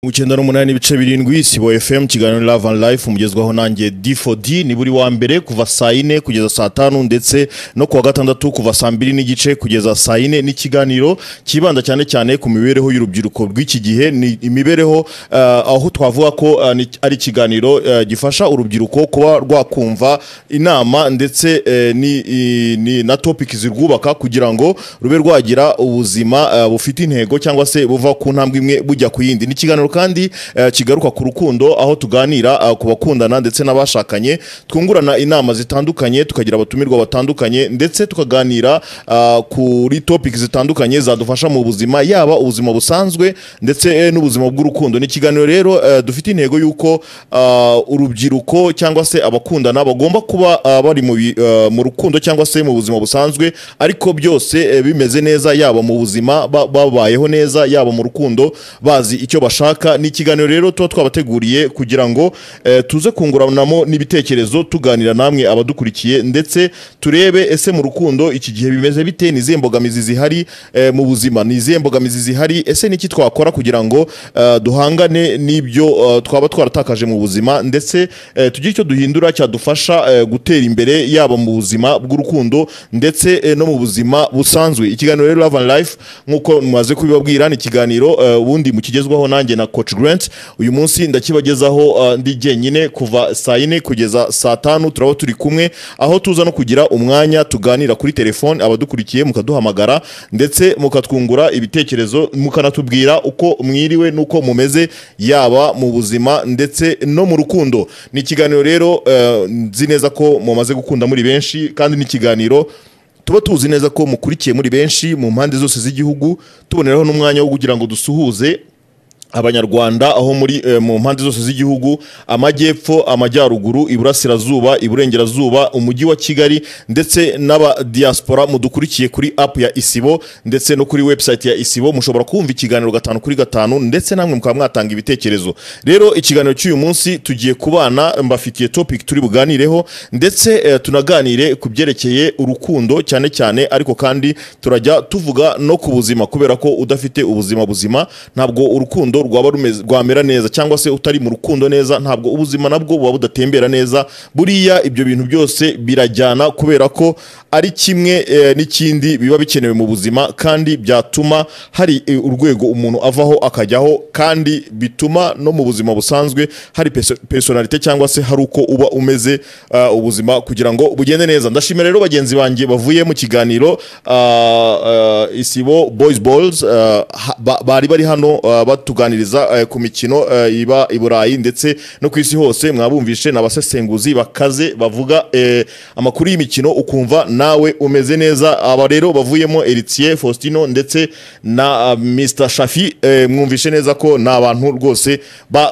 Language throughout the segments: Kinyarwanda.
mu cyenda n'umunani n'ibice birindwi sibo fm kiganiro love and life umugezwaho nanjye d4d ni buri wa mbere kuva saa yine kugeza saa tanu ndetse no kuwa gatandatu kuva saa mbiri n'igice kugeza saa yine n'ikiganiro kibanda cyane cyane ku mibereho y'urubyiruko rw'iki gihe ni imibereho eh, aho twavuga ko eh, ni- ari ikiganiro eh, gifasha urubyiruko kuba rwakumva inama ndetse eh, ni- i- ni na topic zirwubaka kugira ngo rube rwagira ubuzima eh, bufite intego cyangwa se buva ku ntambwe imwe bujya ku yindi ni ikiganiro kandi eh, kigaruka ku rukundo aho tuganira eh, ku bakundana ndetse n'abashakanye twungurana inama zitandukanye tukagira abatumirwa batandukanye ndetse tukaganira eh, kuri topic zitandukanye zadufasha mu buzima yaba ubuzima busanzwe ndetse eh, n'ubuzima bw'urukundo ni ikiganiro rero eh, dufite intego y'uko ah, urubyiruko cyangwa se abakundana bagomba kuba ah, bari mu bi- ah, mu rukundo cyangwa se mu buzima busanzwe ariko byose eh, bimeze neza yaba mu buzima ba- babayeho neza yaba mu rukundo bazi icyo bashaka ni ikiganiro rero tuba twabateguriye kugira ngo eh, tuze kunguranamo n'ibitekerezo tuganira namwe abadukurikiye ndetse turebe ese mu rukundo iki gihe bimeze bite ni izihe mbogamizi zihari eh, mu buzima ni izihe mbogamizi zihari ese niki twakora kugira ngo eh, duhangane n'ibyo eh, twaba twaratakaje mu buzima ndetse eh, tugire icyo duhindura cyadufasha eh, gutera imbere yaba mu buzima bw'urukundo ndetse eh, no mu buzima busanzwe ikiganiro rero Love and Life nk'uko mumaze kubibabwira ni ikiganiro eh, ubundi mukigezwaho nanjye na Coach Grant uyu munsi ndakibagezaho eh, ndi jyenyine kuva saa yine kugeza saa tanu turaba turi kumwe aho tuza no kugira umwanya tuganira kuri telefone abadukurikiye mukaduhamagara ndetse mukatwungura ibitekerezo mukanatubwira uko mwiriwe n'uko mumeze yaba mu buzima ndetse no mu rukundo ni ikiganiro rero eh, nzi neza ko mumaze gukunda muri benshi kandi ni ikiganiro tuba tuzi neza ko mukurikiye muri benshi mu mpande zose z'igihugu tuboneraho n'umwanya wo kugira ngo dusuhuze abanyarwanda aho muri eh, mu mpande zose z'igihugu amajyepfo amajyaruguru iburasirazuba iburengerazuba umujyi wa kigali ndetse n'aba diaspora mudukurikiye kuri app ya isibo ndetse no kuri website ya isibo mushobora kumva ikiganiro gatanu kuri gatanu ndetse namwe mukaba mwatanga ibitekerezo rero ikiganiro cy'uyu munsi tugiye kubana mbafitiye topic turi buganireho ndetse eh, tunaganire ku byerekeye urukundo cyane cyane ariko kandi turajya tuvuga no ku buzima kubera ko udafite ubuzima buzima ntabwo urukundo rwaba rumeze rwamera neza cyangwa se utari mu rukundo neza ntabwo ubuzima nabwo buba budatembera neza buriya ibyo bintu byose birajyana kubera ko ari kimwe eh, n'ikindi biba bikenewe mu buzima kandi byatuma hari eh, urwego umuntu avaho akajyaho kandi bituma no mu buzima busanzwe hari perso- personalite cyangwa se hari uko uba umeze ah, ubuzima kugira ngo bugende neza ndashimira rero bagenzi banjye bavuye mu kiganiro ah, ah, isibo boys balls ah, ha- ba- bari bari hano ah, batuganiriza eh, ku mikino eh, iba i Burayi ndetse no ku isi hose mwabumvishe ni abasesenguzi bakaze bavuga eh, amakuru y'imikino ukumva nawe umeze neza aba rero bavuyemo Eritier Faustino ndetse na ah, Mr Shafi eh, mwumvishe neza ko ni abantu rwose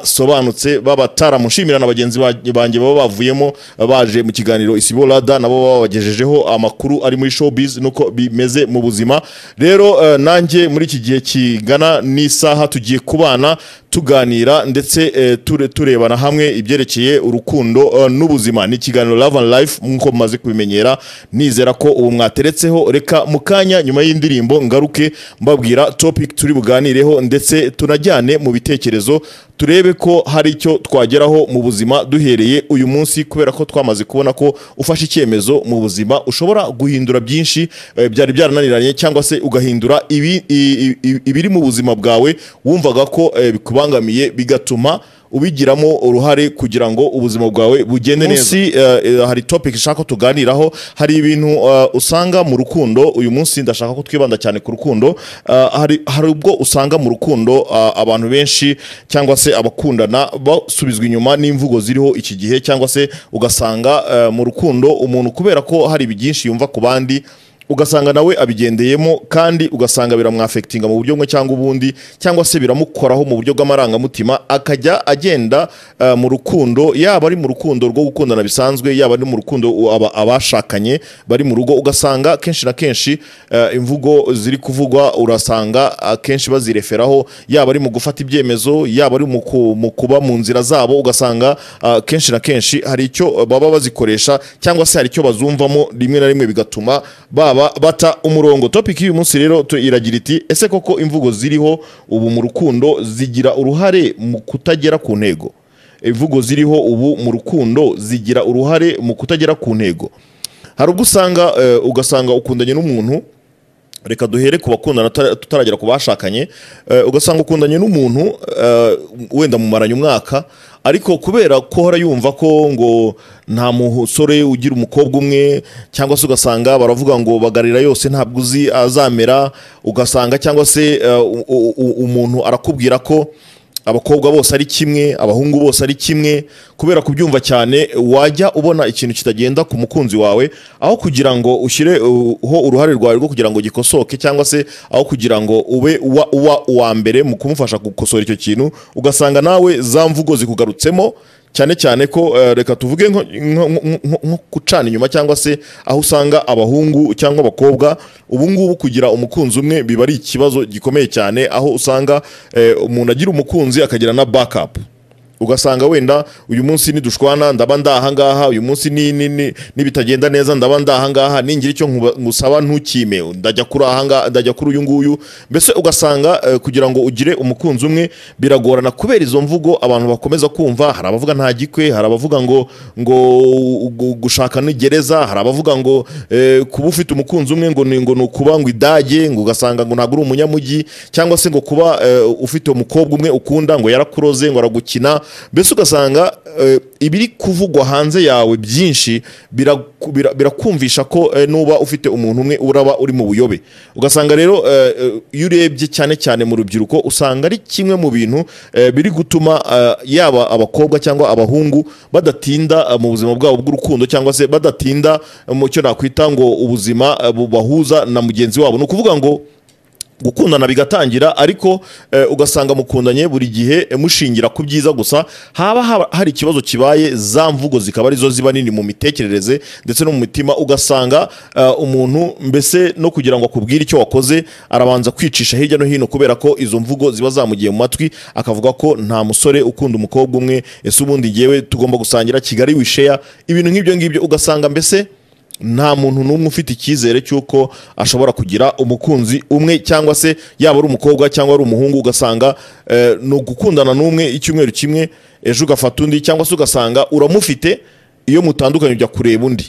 basobanutse b'abataramushimira na bagenzi ba- banjye baba bavuyemo baje mu kiganiro isibo rada nabo babagejejeho amakuru ari muri showbiz nuko bimeze mu buzima rero eh, nanjye muri iki gihe kingana n'isaha tugiye kubana tuganira ndetse eh, ture- turebana hamwe ibyerekeye urukundo eh, n'ubuzima ni ikiganiro love and life nk'uko mumaze kubimenyera nizera ko ubu mwateretseho reka mu kanya nyuma y'indirimbo ngaruke mbabwira topic turi buganireho ndetse tunajyane mu bitekerezo turebe ko hari icyo twageraho mu buzima duhereye uyu munsi kubera ko twamaze kubona ko ufashe icyemezo mu buzima ushobora guhindura byinshi eh, byari byarananiranye cyangwa se ugahindura ibi- i- i- i- ibiri mu buzima bwawe wumvaga ko eh, bikubangamiye bigatuma ubigiramo uruhare kugira ngo ubuzima bwawe bugende neza munsi eh, eh, hari topic ishaka ko tuganiraho hari ibintu eh, usanga mu rukundo uyu munsi ndashaka ko twibanda cyane ku rukundo Eh, hari hari ubwo usanga mu rukundo eh, abantu benshi cyangwa se abakundana basubizwa inyuma n'imvugo ziriho iki gihe cyangwa se ugasanga eh, mu rukundo umuntu kubera ko hari byinshi yumva ku bandi ugasanga nawe abigendeyemo kandi ugasanga biramwafekitinga mu buryo bumwe cyangwa ubundi cyangwa se biramukoraho mu buryo bw'amarangamutima akajya agenda eh, mu rukundo yaba ari mu rukundo rwo gukundana bisanzwe yaba ari mu rukundo u- aba- abashakanye bari mu rugo ugasanga kenshi na kenshi eh, imvugo ziri kuvugwa urasanga akenshi bazireferaho yaba ari mu gufata ibyemezo yaba ari mu ku- mu kuba mu nzira zabo ugasanga ah, kenshi na kenshi hari icyo baba bazikoresha cyangwa se hari icyo bazumvamo rimwe na rimwe bigatuma ba baba bata umurongo topic y'uyu munsi rero tu- iragira iti ese koko imvugo ziriho ubu mu rukundo zigira uruhare mu kutagera ku ntego imvugo ziriho ubu mu rukundo zigira uruhare mu kutagera ku ntego hari ubwo usanga eh, ugasanga ukundanye n'umuntu reka duhere ku bakundana tutara- tutaragera ku bashakanye eh, ugasanga ukundanye n'umuntu eh, wenda mumaranye umwaka ariko kubera ko hora yumva ko ngo nta musore ugira umukobwa umwe cyangwa se ugasanga baravuga ngo bagarira yose ntabwo uzi azamera ugasanga cyangwa se eh, u- u- u- umuntu arakubwira ko abakobwa bose ari kimwe abahungu bose ari kimwe kubera kubyumva cyane wajya ubona ikintu kitagenda ku mukunzi wawe aho kugira ngo ushyireho uruhare rwawe rwo kugira ngo gikosoke cyangwa se aho kugira ngo ube uwa, uwa, uwa mbere mu kumufasha gukosora icyo kintu ugasanga nawe za mvugo zikugarutsemo cyane cyane ko eh, reka tuvuge nko- nko- nko nko- nko gucana inyuma cyangwa se aho usanga abahungu cyangwa abakobwa ubu ngubu kugira umukunzi umwe biba ari ikibazo gikomeye cyane aho usanga eh, umuntu agira umukunzi akagira na backup ugasanga wenda uyu munsi nidushwana ndaba ndahangaha uyu munsi ni- ni- ni- nibitagenda neza ndaba ndahangaha ningira icyo nkuba- ngusaba ntukime ndajya kuri ahangaha ndajya kuri uyu nguyu mbese ugasanga eh, kugira ngo ugire umukunzi umwe biragorana kubera izo mvugo abantu bakomeza kumva hari abavuga nta gikwe hari abavuga ngo ngo gu- gushaka ni gereza hari abavuga ngo eh, kuba ufite umukunzi umwe ngo ni ngo ni ukuba ngo idage ngo ugasanga ngo ntabwo uri umunyamujyi cyangwa se ngo kuba eh, ufite umukobwa umwe ukunda ngo yarakuroze ngo aragukina mbese ugasanga eh, ibiri kuvugwa hanze yawe byinshi biraku- bira- birakumvisha ko eh, nuba ufite umuntu umwe uraba uri mu buyobe ugasanga rero eh, eh, iyo urebye cyane cyane mu rubyiruko usanga ari kimwe mu bintu eh, biri gutuma eh, yaba abakobwa cyangwa abahungu badatinda eh, mu buzima bwabo bw'urukundo cyangwa se badatinda eh, mu cyo nakwita ngo ubuzima eh, bubahuza na mugenzi wabo ni ukuvuga ngo gukundana bigatangira ariko eh, ugasanga mukundanye buri gihe eh, mushingira ku byiza gusa haba haba hari ikibazo kibaye za mvugo zikaba arizo ziba nini mu mitekerereze ndetse no mu mitima ugasanga eh, umuntu mbese no kugira ngo akubwire icyo wakoze arabanza kwicisha hirya no hino kubera ko izo mvugo ziba zamugiye mu matwi akavuga ko nta musore ukunda umukobwa umwe ese ubundi ngewe tugomba gusangira kigali wisheya ibintu nk'ibyo ngibyo ugasanga mbese nta muntu n'umwe ufite icyizere cy'uko ashobora kugira umukunzi umwe cyangwa se yaba ari umukobwa cyangwa ari umuhungu ugasanga eh, ni ugukundana n'umwe icyumweru kimwe ejo ugafata undi cyangwa se ugasanga uramufite iyo mutandukanye ujya kureba undi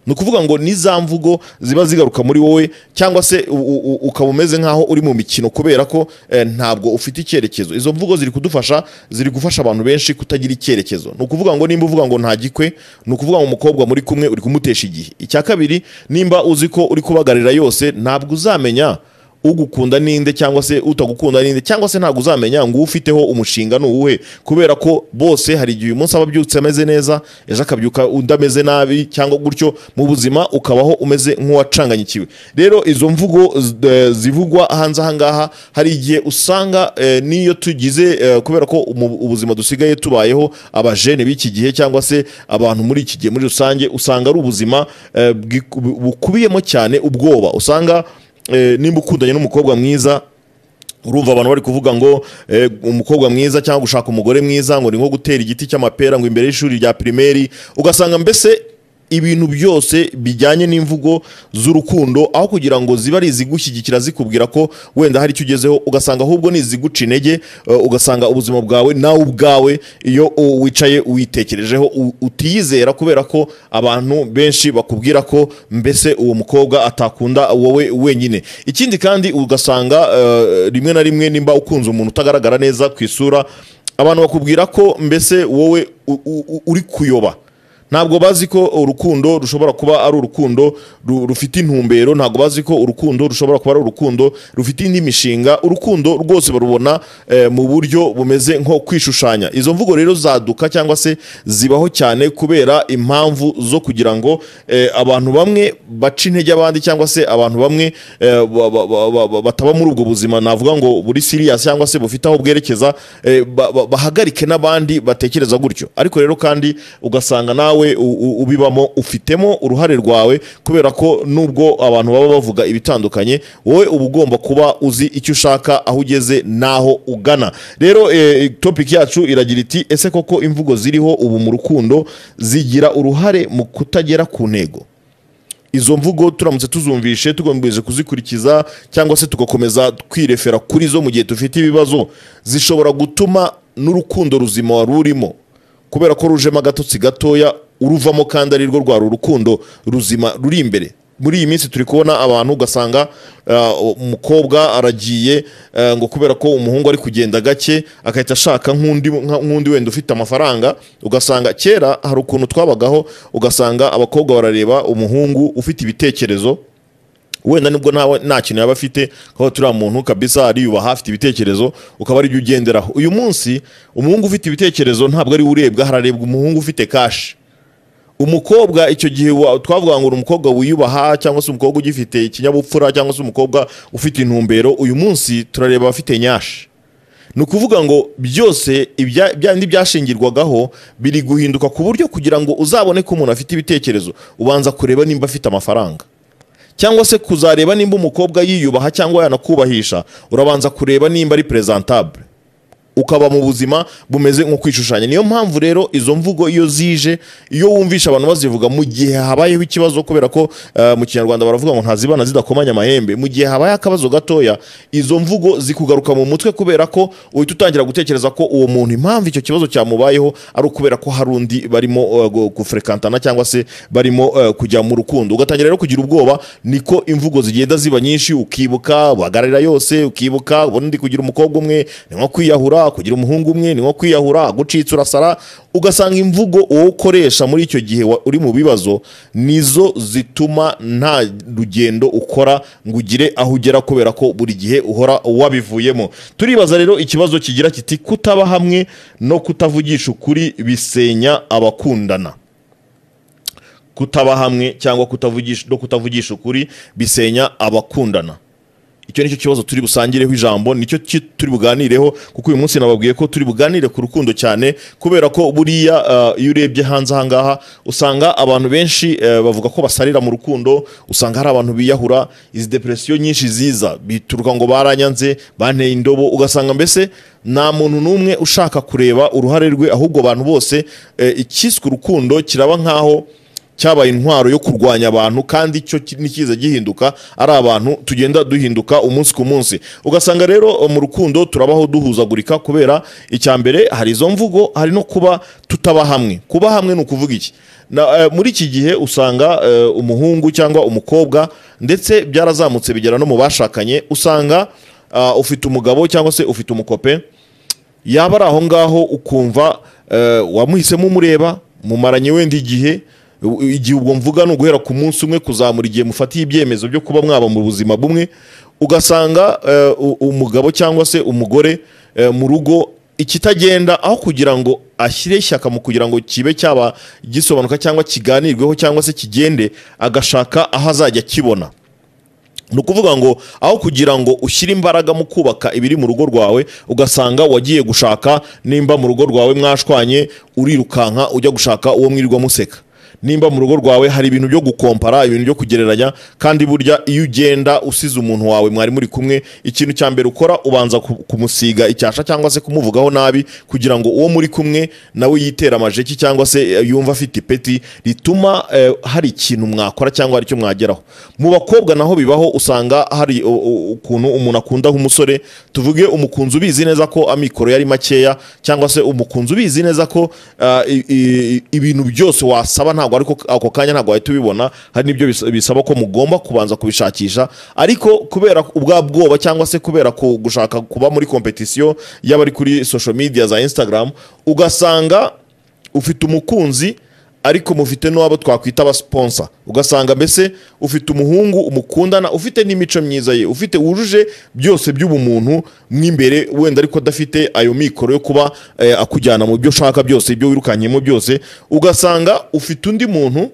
ni ukuvuga ngo ni za mvugo ziba zigaruka muri wowe cyangwa se u- u- u- ukaba umeze nk'aho uri mu mikino kubera ko eh, ntabwo ufite icyerekezo izo mvugo ziri kudufasha ziri gufasha abantu benshi kutagira icyerekezo ni ukuvuga ngo nimba uvuga ngo nta gikwe ni ukuvuga ngo umukobwa muri kumwe uri kumutesha igihe icya kabiri nimba uzi ko uri kubagarira yose ntabwo uzamenya ugukunda ninde cyangwa se utagukunda ninde cyangwa se ntabwo uzamenya ngo ufiteho umushinga ni uwuhe kubera ko bose hari igihe uyu munsi aba abyutse ameze neza ejo akabyuka udameze nabi cyangwa gutyo mu buzima ukabaho umeze nk'uwacanganyikiwe rero izo mvugo z- eh, zivugwa hanze aha ngaha hari igihe usanga eh, n'iyo tugize eh, kubera ko mu- ubuzima dusigaye tubayeho abajene b'iki gihe cyangwa se abantu muri iki gihe muri rusange usanga ari ubuzima eh, bwiku- bukubiyemo cyane ubwoba usanga eh, nimba ukundanye n'umukobwa mwiza urumva abantu bari kuvuga ngo eh, umukobwa mwiza cyangwa gushaka umugore mwiza ngo ni nko gutera igiti cy'amapera ngo imbere y'ishuri rya pirimeri ugasanga mbese ibintu byose bijyanye n'imvugo z'urukundo aho kugira ngo ziba ari izigushyigikira zikubwira ko wenda hari icyo ugezeho ugasanga ahubwo ni iziguca intege eh, ugasanga ubuzima bwawe nawe ubwawe iyo uh, wicaye witekerejeho u- utiyizera kubera ko abantu benshi bakubwira ko mbese uwo mukobwa atakunda wowe wenyine ikindi kandi ugasanga eh, rimwe na rimwe nimba ukunze umuntu utagaragara neza ku isura abantu bakubwira ko mbese wowe u- u- u- uri kuyoba ntabwo bazi ko urukundo rushobora kuba ari urukundo ru- rufite intumbero ntabwo bazi ko urukundo rushobora kuba ari urukundo rufite indi mishinga urukundo rwose barubona eh, mu buryo bumeze nko kwishushanya izo mvugo rero zaduka cyangwa se zibaho cyane kubera impamvu zo kugira ngo eh, abantu bamwe baca intege abandi cyangwa se abantu bamwe eh, ba- ba- ba- ba- ba- bataba muri ubwo buzima navuga ngo buri siriya cyangwa se bufite aho bwerekeza eh, ba- ba- bahagarike n'abandi batekereza gutyo ariko rero kandi ugasanga nawe u- u- ubibamo ufitemo uruhare rwawe kubera ko nubwo abantu baba bavuga ibitandukanye wowe uba ugomba kuba uzi icyo ushaka aho ugeze n'aho ugana rero eh, topic yacu iragira iti ese koko imvugo ziriho ubu mu rukundo zigira uruhare mu kutagera ku ntego izo mvugo turamutse tuzumvishe tugamije kuzikurikiza cyangwa se tugakomeza kwirefera kuri zo mu gihe dufite ibibazo zishobora gutuma n'urukundo ruzima wari urimo kubera ko rujemo agatotsi gatoya uruvamo kandi ari rwo rwari urukundo ruzima ruri imbere muri iyi minsi turi kubona abantu ugasanga uh, umukobwa aragiye uh, ngo kubera ko umuhungu ari kugenda gake agahita ashaka nk'undi nka- nk'undi wenda ufite amafaranga ugasanga kera hari ukuntu twabagaho ugasanga abakobwa barareba umuhungu ufite ibitekerezo wenda nibwo ntawe nta kintu yaba afite aho turiya muntu kabisa ariyubaha afite ibitekerezo ukaba ari byo ugenderaho uyu munsi umuhungu ufite ibitekerezo ntabwo ari we urebwa hararebwa umuhungu ufite kashi umukobwa icyo gihe wa- twavuga ngo uri umukobwa wiyubaha cyangwa se umukobwa ugifite ikinyabupfura cyangwa se umukobwa ufite intumbero uyu munsi turareba abafite nyashi ni ukuvuga ngo byose ibya- bya bindi byashingirwagaho biri guhinduka ku buryo kugira ngo uzabone ko umuntu afite ibitekerezo ubanza kureba nimba afite amafaranga cyangwa se kuzareba nimba umukobwa yiyubaha cyangwa yanakubahisha urabanza kureba nimba ari presentabule ukaba mu buzima bumeze nko kwishushanya niyo mpamvu rero izo mvugo iyo zije iyo wumvisha abantu bazivuga mu gihe habayeho ikibazo kubera ko eh, mu kinyarwanda baravuga ngo ntazibana zidakomanya amahembe mu gihe habaye akabazo gatoya izo mvugo zikugaruka mu mutwe kubera ko uhita utangira gutekereza ko uwo muntu impamvu icyo kibazo cyamubayeho ari ukubera ko hari undi barimo eh, gu- gufurekantana cyangwa se barimo eh, kujya mu rukundo ugatangira rero kugira ubwoba niko imvugo zigenda ziba nyinshi ukibuka uhagararira yose ukibuka ubundi kugira umukobwa umwe ni nko kwiyahura kugira umuhungu umwe ni nko kwiyahura gucitse urasara ugasanga imvugo wowe ukoresha muri icyo gihe wa- uri mu bibazo nizo zituma nta rugendo ukora ngo ugire aho ugera kubera ko buri gihe uhora wabivuyemo turibaza rero ikibazo kigira kiti kutaba hamwe no kutavugisha ukuri bisenya abakundana kutaba hamwe cyangwa kutavugisha no kutavugisha ukuri bisenya abakundana icyo nicyo kibazo turi busangireho ijambo nicyo ki- turi buganireho kuko uyu munsi nababwiye ko turi buganire ku rukundo cyane kubera ko buriya uh, iyo urebye hanze ahangaha usanga abantu benshi uh, bavuga ko basarira mu rukundo usanga hari abantu biyahura izi depresiyo nyinshi ziza bituruka ngo baranyanze banteye indobo ugasanga mbese nta muntu n'umwe ushaka kureba uruhare rwe ahubwo abantu bose eh, icyiswe urukundo kiraba nk'aho cyabaye intwaro yo kurwanya abantu kandi icyo ki- ntikiza gihinduka ari abantu tugenda duhinduka umunsi ku munsi ugasanga rero eh, mu rukundo turabaho duhuzagurika kubera icya mbere hari izo mvugo hari no kuba tutaba hamwe kuba hamwe ni ukuvuga iki na, eh, muri iki gihe usanga eh, umuhungu cyangwa umukobwa ndetse byarazamutse bigera no mu bashakanye usanga ah, ufite umugabo cyangwa se ufite umukope yaba ari aho ngaho ukumva eh, wamuhisemo umureba mumaranye wenda igihe u- igihe ubwo mvuga ni uguhera ku munsi umwe kuzamura igihe mufatiye ibyemezo byo kuba mwaba mu buzima bumwe ugasanga eh, u- umugabo cyangwa se umugore eh, mu rugo ikitagenda aho kugira ngo ashyire ishyaka mu kugira ngo kibe cyaba gisobanuka cyangwa kiganirweho cyangwa se kigende agashaka aho azajya akibona ni ukuvuga ngo aho kugira ngo ushyire imbaraga mu kubaka ibiri mu rugo rwawe ugasanga wagiye gushaka nimba mu rugo rwawe mwashwanye urirukanka ujya gushaka uwo mwirirwa museka nimba mu rugo rwawe hari ibintu byo gukompara ibintu byo kugereranya kandi burya iyo ugenda usize umuntu wawe mwari muri kumwe ikintu cya mbere ukora ubanza ku- kumusiga icyasha cyangwa se kumuvugaho nabi kugira ngo uwo muri kumwe nawe yitere amajeki cyangwa se eh, yumva afite ipeti rituma eh, hari ikintu mwakora cyangwa hari icyo mwageraho mu bakobwa naho bibaho usanga hari u- u- ukuntu umuntu akunda nk'umusore tuvuge umukunzi ubizi neza ko amikoro yari makeya cyangwa se umukunzi ubizi neza ko ah, i- i- ibintu byose wasaba ntabwo ariko ako kanya ntabwo wahita ubibona hari n'ibyo bis- bisaba ko mugomba kubanza kubishakisha ariko kubera ubwa bwoba cyangwa se kubera ku- gushaka kuba muri kompetisiyo y'abari kuri social media za Instagram ugasanga ufite umukunzi ariko mufite n'uwabo twakwita abasiponsa ugasanga mbese ufite umuhungu umukundana ufite n'imico myiza ye ufite wujuje byose by'ubumuntu mw'imbere wenda ariko adafite ayo mikoro yo kuba eh, akujyana mu byo ushaka byose ibyo wirukanyemo byose ugasanga ufite undi muntu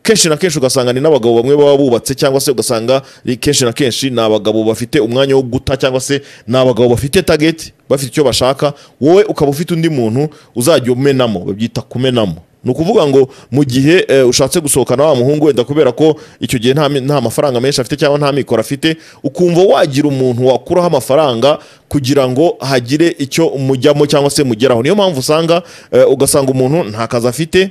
kenshi na kenshi ugasanga ni n'abagabo bamwe baba bubatse cyangwa se ugasanga ni kenshi na kenshi ni abagabo bafite umwanya wo guta cyangwa se ni abagabo bafite tageti bafite icyo bashaka wowe ukaba ufite undi muntu uzajya umenamo babyita kumenamo ni ukuvuga ngo mu gihe eh, ushatse gusohokana wa muhungu wenda kubera ko icyo gihe nta mi- nta mafaranga menshi afite cyangwa nta mikoro afite ukumva wagira umuntu wakuraho amafaranga kugira ngo hagire icyo mujyamo cyangwa se mugeraho niyo mpamvu usanga eh, ugasanga umuntu nta kazi afite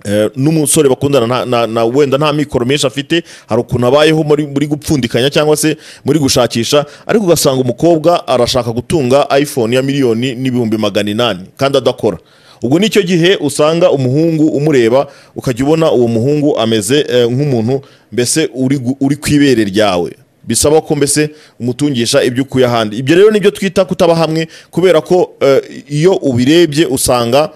Eh, n'umusore bakundana na, na, na wenda nta mikoro menshi afite hari ukuntu abayeho muri, muri gupfundikanya cyangwa se muri gushakisha ariko ugasanga umukobwa arashaka gutunga iphone ya miliyoni n'ibihumbi magana inani kandi adakora ubwo nicyo gihe usanga umuhungu umureba ukajya ubona uwo muhungu ameze eh, nk'umuntu mbese uri, gu- uri ku ibere ryawe bisaba ko mbese umutungisha ibyo ukuye ahandi ibyo rero nibyo twita kutaba hamwe kubera ko eh, iyo ubirebye usanga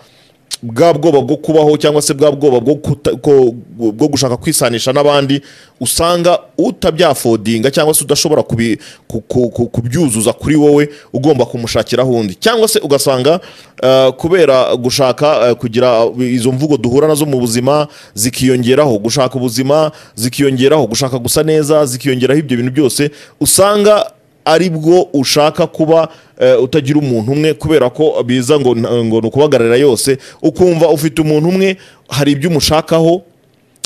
bwa bwoba bwo kubaho cyangwa se bwa bwoba bwo kuta- ko- bwo gushaka kwisanisha n'abandi usanga utabyafodinga cyangwa se udashobora kubi- ku- ku- ku- kubyuzuza kuri wowe ugomba kumushakira ahundi cyangwa se ugasanga eh, kubera gushaka eh, kugira izo mvugo duhura nazo mu buzima zikiyongeraho gushaka ubuzima zikiyongeraho gushaka gusa neza zikiyongeraho ibyo bintu byose usanga ari bwo ushaka kuba eh, utagira umuntu umwe kubera ko biza ngo ngo ni ukubagarira yose ukumva ufite umuntu umwe hari ibyo umushakaho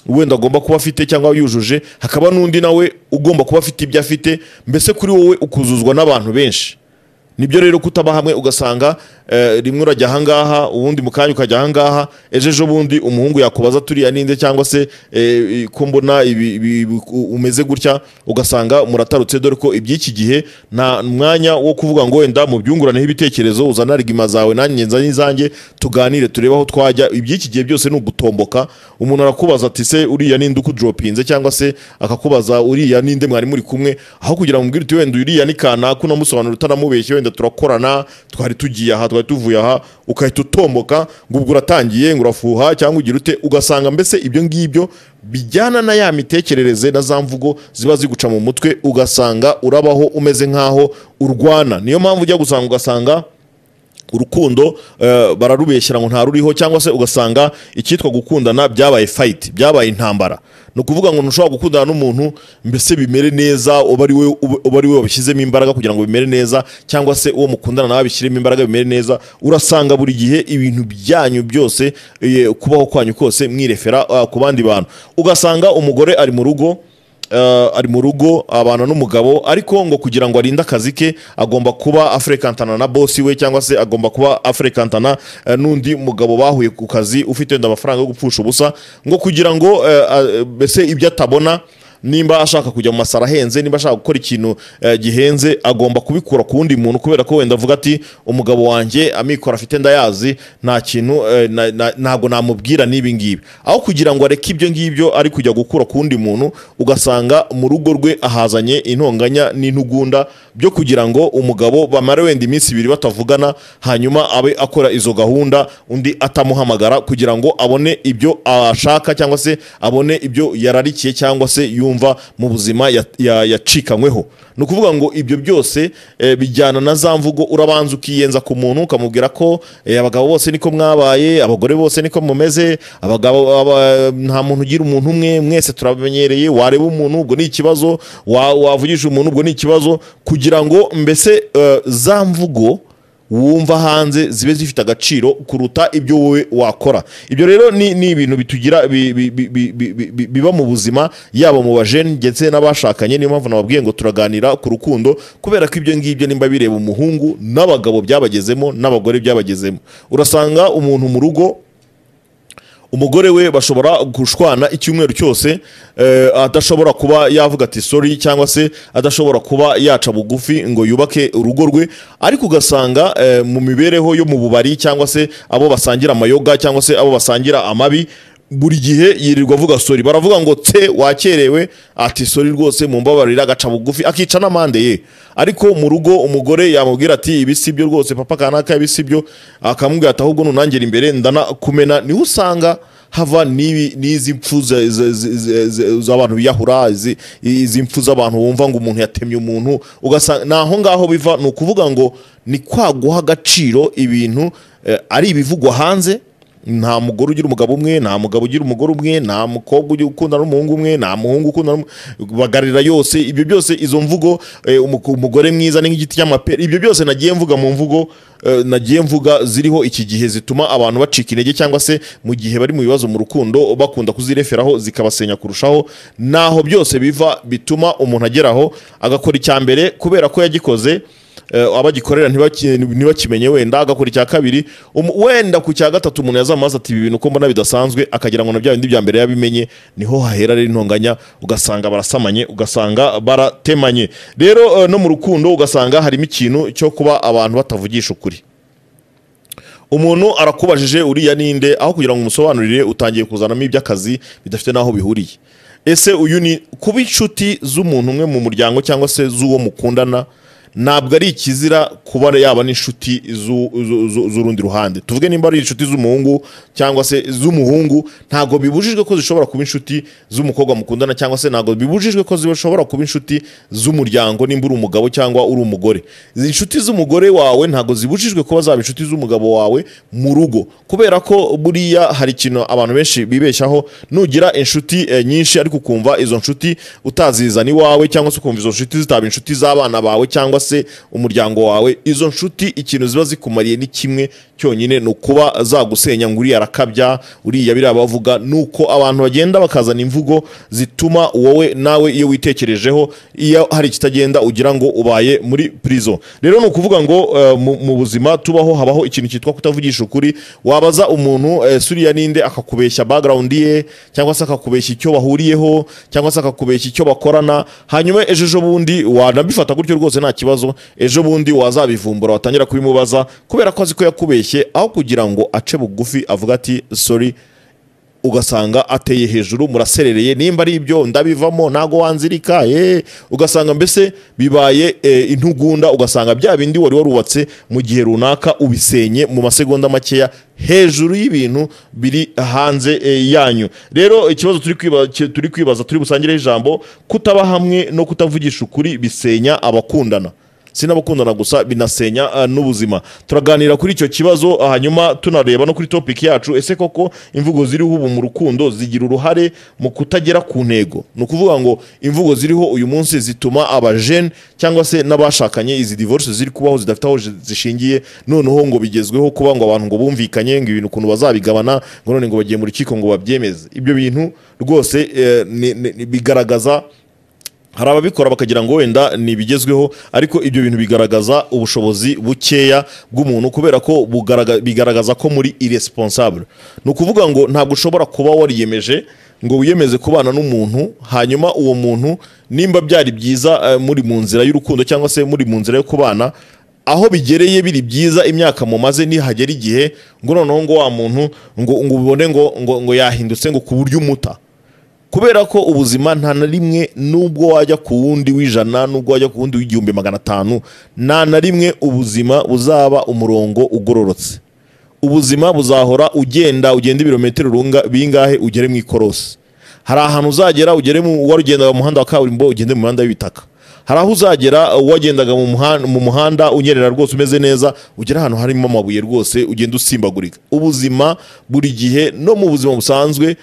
wenda agomba kuba afite cyangwa yujuje hakaba n'undi nawe ugomba kuba afite ibyo afite mbese kuri wowe ukuzuzwa n'abantu benshi nibyo rero kutaba hamwe ugasanga eh, rimwe urajya ahangaha ubundi mu kanya ukajya ahangaha ejo ejo bundi umuhungu yakubaza turiya ninde cyangwa se eh, ko mbona ibi- ibi- ibi- u- umeze gutya ugasanga muratarutse dore ko iby'iki gihe nta mwanya wo kuvuga ngo wenda mu byunguraneho ibitekerezo uzana rigima zawe nanjye nza n'izanjye tuganire turebe aho twajya iby'iki gihe byose ni ugutomboka umuntu arakubaza ati se uriya ninde ukujoropinze cyangwa se akakubaza uriya ninde mwari muri kumwe aho kugira ngo umubwire uti wenda uriya ni kanaka unamusobanurira utanamubeshye wenda turakorana twari tugiye aha twari tuvuye aha ukahita utomboka ngo ubwo uratangiye ngo urafuha cyangwa ugira ute ugasanga mbese ibyo ngibyo bijyana na ya mitekerereze na za mvugo ziba ziguca mu mutwe ugasanga urabaho umeze nk'aho urwana niyo mpamvu ujya gusanga ugasanga urukundo eh, bararubeshyira ngo ntaruriho cyangwa se ugasanga icyitwa gukundana byabaye fight byabaye intambara ni ukuvuga ngo ntushobora gukundana n'umuntu mbese bimere neza uba ari we- uba- uba ari we wabishyizemo imbaraga kugira ngo bimere neza cyangwa se uwo mukundana nawe abishyiremo imbaraga bimere neza urasanga buri gihe ibintu byanyu byose eh, kubaho kwanyu kose mwirefera ah, ku bandi bantu ugasanga umugore ari mu rugo Eh, ari mu rugo abana n'umugabo ariko ngo kugira ngo arinde akazi ke agomba kuba afrekantana na bosi we cyangwa se agomba kuba afrekantana eh, n'undi mugabo bahuye ku kazi ufite wenda amafaranga yo gupfusha ubusa ngo kugira ngo eh, a- mbese ibyo atabona nimba ashaka kujya mu masara ahenze nimba ashaka gukora ikintu eh, gihenze agomba kubikura ku wundi muntu kubera ko wenda avuga ati umugabo wanjye amikoro afite ndayazi nta kintu eh, na- na- ntabwo namubwira n'ibi ngibi aho kugira ngo areke ibyo ngibyo ari kujya gukura ku wundi muntu ugasanga mu rugo rwe ahazanye intonganya n'intugunda byo kugira ngo umugabo bamare wenda iminsi ibiri batavugana hanyuma abe akora izo gahunda undi atamuhamagara kugira ngo abone ibyo ashaka cyangwa se abone ibyo yararikiye cyangwa se yumva mu buzima ya- ya- yacikanyweho ni ukuvuga ngo ibyo byose eh, bijyana na za mvugo urabanza ukiyenza ku muntu ukamubwira ko eh, abagabo bose niko mwabaye abagore bose niko mumeze abagabo aba- nta muntu ugira umuntu umwe mwese turamenyereye wareba umuntu ubwo ni ikibazo wa- wavugisha umuntu ubwo ni ikibazo kugira ngo mbese eh, za mvugo wumva hanze zibe zifite agaciro kuruta ibyo wowe wakora ibyo rero ni ni ibintu bitugira bi- bi- bi- bi- bi- bi- biba mu buzima yaba mu bajeni ndetse n'abashakanye niyo mpamvu nababwiye ngo turaganira ku rukundo kubera ko ibyo ngibyo nimba bireba umuhungu n'abagabo byabagezemo n'abagore byabagezemo urasanga umuntu mu rugo umugore we bashobora gushwana icyumweru cyose eh, adashobora kuba yavuga ati sorry cyangwa se adashobora kuba yaca bugufi ngo yubake urugo rwe ariko ugasanga eh, mu mibereho yo mu bubari cyangwa se abo basangira amayoga cyangwa se abo basangira amabi buri gihe yirirwa avuga sorry baravuga ngo tse wakerewe ati sorry rwose mumbabarira agaca bugufi akica n'amande ye ariko mu rugo umugore yamubwira ati ibi si byo rwose papa kanaka ibi si byo akamubwira ati ahubwo nunangera imbere ndanakumena niho usanga hava n'ibi- n'izi mpfu za- za- za- za- za- z'abantu biyahura izi- izi mpfu z'abantu wumva ngo umuntu yatemye umuntu ugasanga ni aho ngaho biva ni ukuvuga ngo ni kwa guha agaciro ibintu eh, ari ibivugwa hanze nta mugore ugira umugabo umwe nta mugabo ugira umugore umwe nta mukobwa ugira ukundana n'umuhungu umwe nta muhungu ukundana n'umu- bagarira yose ibyo byose izo mvugo eh, umuku- umugore mwiza ni nk'igiti cy'amapera ibyo byose nagiye mvuga mu mvugo eh, nagiye mvuga ziriho iki gihe zituma abantu bacika intege cyangwa se mu gihe bari mu bibazo mu rukundo bakunda kuzireferaho zikabasenya kurushaho naho byose biva bituma umuntu ageraho agakora icya mbere kubera ko yagikoze eh, abagikorera ntibaki- ntibakimenye wenda agakora icya kabiri um- wenda ku cya gatatu umuntu yazamaze ati ibi bintu uko mbona bidasanzwe akagira ngo na bya bindi bya mbere yabimenye niho hahera rero intonganya ugasanga barasamanye ugasanga baratemanye rero eh, no mu rukundo ugasanga harimo ikintu cyo kuba abantu batavugisha ukuri umuntu arakubajije uriya ninde aho kugira ngo umusobanurire utangiye kuzanamo iby'akazi bidafite n'aho bihuriye ese uyu ni kuba inshuti z'umuntu umwe mu muryango cyangwa se z'uwo mukundana ntabwo ari ikizira kuba yaba n'inshuti zu- zu- zu- z'urundi ruhande tuvuge nimba ari inshuti z'umuhungu cyangwa se z'umuhungu ntabwo bibujijwe ko zishobora kuba inshuti z'umukobwa mukundana cyangwa se ntabwo bibujijwe ko zishobora kuba inshuti z'umuryango nimba uri umugabo cyangwa uri umugore izi inshuti z'umugore wawe ntabwo zibujijwe kuba zaba inshuti z'umugabo wawe mu rugo kubera ko buriya hari ikintu abantu benshi bibeshyaho nugira inshuti eh, nyinshi ariko ukumva izo nshuti utazizana iwawe cyangwa se ukumva izo nshuti zitaba inshuti z'abana bawe cyangwa se umuryango wawe izo nshuti ikintu ziba zikumariye ni kimwe cyonyine ni ukuba zagusenya ngo uriya arakabya uriya biriya bavuga ni uko abantu bagenda bakazana imvugo zituma wowe nawe iyo witekerejeho iyo hari ikitagenda ugira ngo ubaye muri prison rero ni ukuvuga ngo eh, mu- mu buzima tubaho habaho ikintu cyitwa kutavugisha ukuri wabaza umuntu eh, suriya ninde akakubeshya background ye cyangwa se akakubeshya icyo bahuriyeho cyangwa se akakubeshya icyo bakorana hanyuma ejo ejo bundi wanabifata gutyo rwose nta kibazo ejo bundi wazabivumbura watangira kubimubaza kubera ko azi ko yakubeshye aho kugira ngo ace bugufi avuga ati sorry ugasanga ateye hejuru muraserereye nimba ari ibyo ndabivamo ntago wanzirika ye ugasanga mbese bibaye e, intugunda ugasanga bya bindi wari warubatse mu gihe runaka ubisenye mu masegonda makeya hejuru y'ibintu biri hanze e, yanyu rero ikibazo turi kwiba- ki- turi kwibaza turi busangireho ijambo kutaba hamwe no kutavugisha ukuri bisenya abakundana si n'abakundana gusa binasenya uh, n'ubuzima turaganira kuri icyo kibazo uh, hanyuma tunareba no kuri topic yacu ese koko imvugo ziriho ubu mu rukundo zigira uruhare mu kutagera ku ntego ni ukuvuga ngo imvugo ziriho uyu munsi zituma abajene cyangwa se n'abashakanye izi divorce ziri kubaho zidafite aho zi- zishingiye noneho ngo bigezweho kuba ngo abantu ngo bumvikanye ngo ibintu ukuntu bazabigabana ngo none ngo bagiye mu rukiko ngo babyemeze ibyo bintu rwose eh, ni- ni- ni- bigaragaza hari ababikora bakagira ngo wenda ni ibigezweho ariko ibyo bintu bigaragaza ubushobozi bukeya bw'umuntu kubera ko bugaragaza, bigaragaza ko muri irresponsible ni ukuvuga ngo ntabwo ushobora kuba wariyemeje ngo wiyemeze kubana n'umuntu hanyuma uwo muntu nimba byari byiza eh, muri mu nzira y'urukundo cyangwa se muri mu nzira yo kubana aho bigereye biri byiza imyaka mumaze nihagera igihe ngo noneho ngo wa muntu ngo ngo ubone ngo ngo, ngo yahindutse ngo ku buryo umuta kubera ko ubuzima nta na rimwe nubwo wajya ku wundi w'ijana nubwo wajya ku wundi w'igihumbi magana atanu nta na rimwe ubuzima buzaba umurongo ugororotse ubuzima buzahora ugenda ugenda ibirometero runga- bingahe ugere mu ikorosi hari ahantu uzagera ugere mu warugendaga mu muhanda wa kaburimbo ugende mu muhanda w'ibitaka hari aho uzagera uh, wagendaga mu muhan- mu muhanda unyerera rwose umeze neza ugera ahantu harimo amabuye rwose ugenda usimbagurika ubuzima buri gihe no mu buzima busanzwe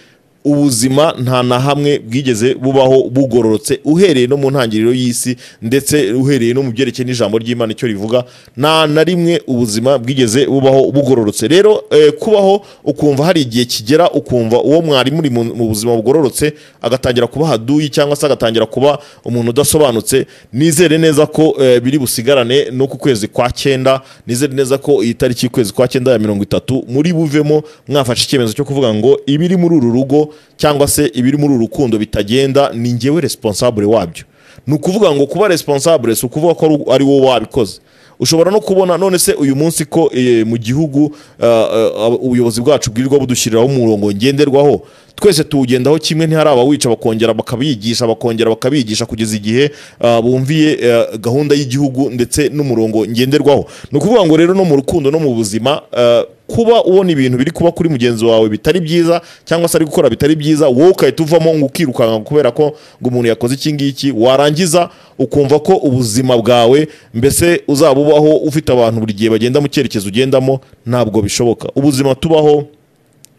ubuzima nta na hamwe bwigeze bubaho bugororotse uhereye no mu ntangiriro y'isi ndetse uhereye no mu byerekeye n'ijambo ry'imana icyo rivuga nta na rimwe ubuzima bwigeze bubaho bugororotse rero eh, kubaho ukumva hari igihe kigera ukumva uwo mwari muri mu mu buzima bugororotse agatangira kuba haduyi cyangwa se agatangira kuba umuntu udasobanutse nizere neza ko eh, biri busigarane no ku kwezi kwa cyenda nizere neza ko iyi tariki y'ukwezi kwa cyenda ya mirongo itatu muri buvemo mwafashe icyemezo cyo kuvuga ngo ibiri muri uru rugo cyangwa se ibiri muri uru rukundo bitagenda ni ngewe responsable wabyo ni ukuvuga ngo kuba responsable si ukuvuga ko ari- ari wowe wabikoze ushobora no kubona none se uyu munsi ko eh, mu gihugu eh, eh, ubuyobozi bwacu bwirirwa budushyiriraho umurongo ngenderwaho twese tuwugendaho kimwe ntihari abawica bakongera bakabiyigisha bakongera bakabiyigisha kugeza igihe eh, bumviye eh, gahunda y'igihugu ndetse n'umurongo ngenderwaho ni ukuvuga ngo rero no mu rukundo no mu buzima eh, kuba ubona ibintu biri kuba kuri mugenzi wawe bitari byiza cyangwa se ari gukora bitari byiza wowe ukahita uvamo ngo ukirukanka kubera ko ngo umuntu yakoze iki ngiki warangiza ukumva ko ubuzima bwawe mbese uzaba ubaho ufite abantu buri gihe bagenda mu cyerekezo ugendamo ntabwo bishoboka ubuzima tubaho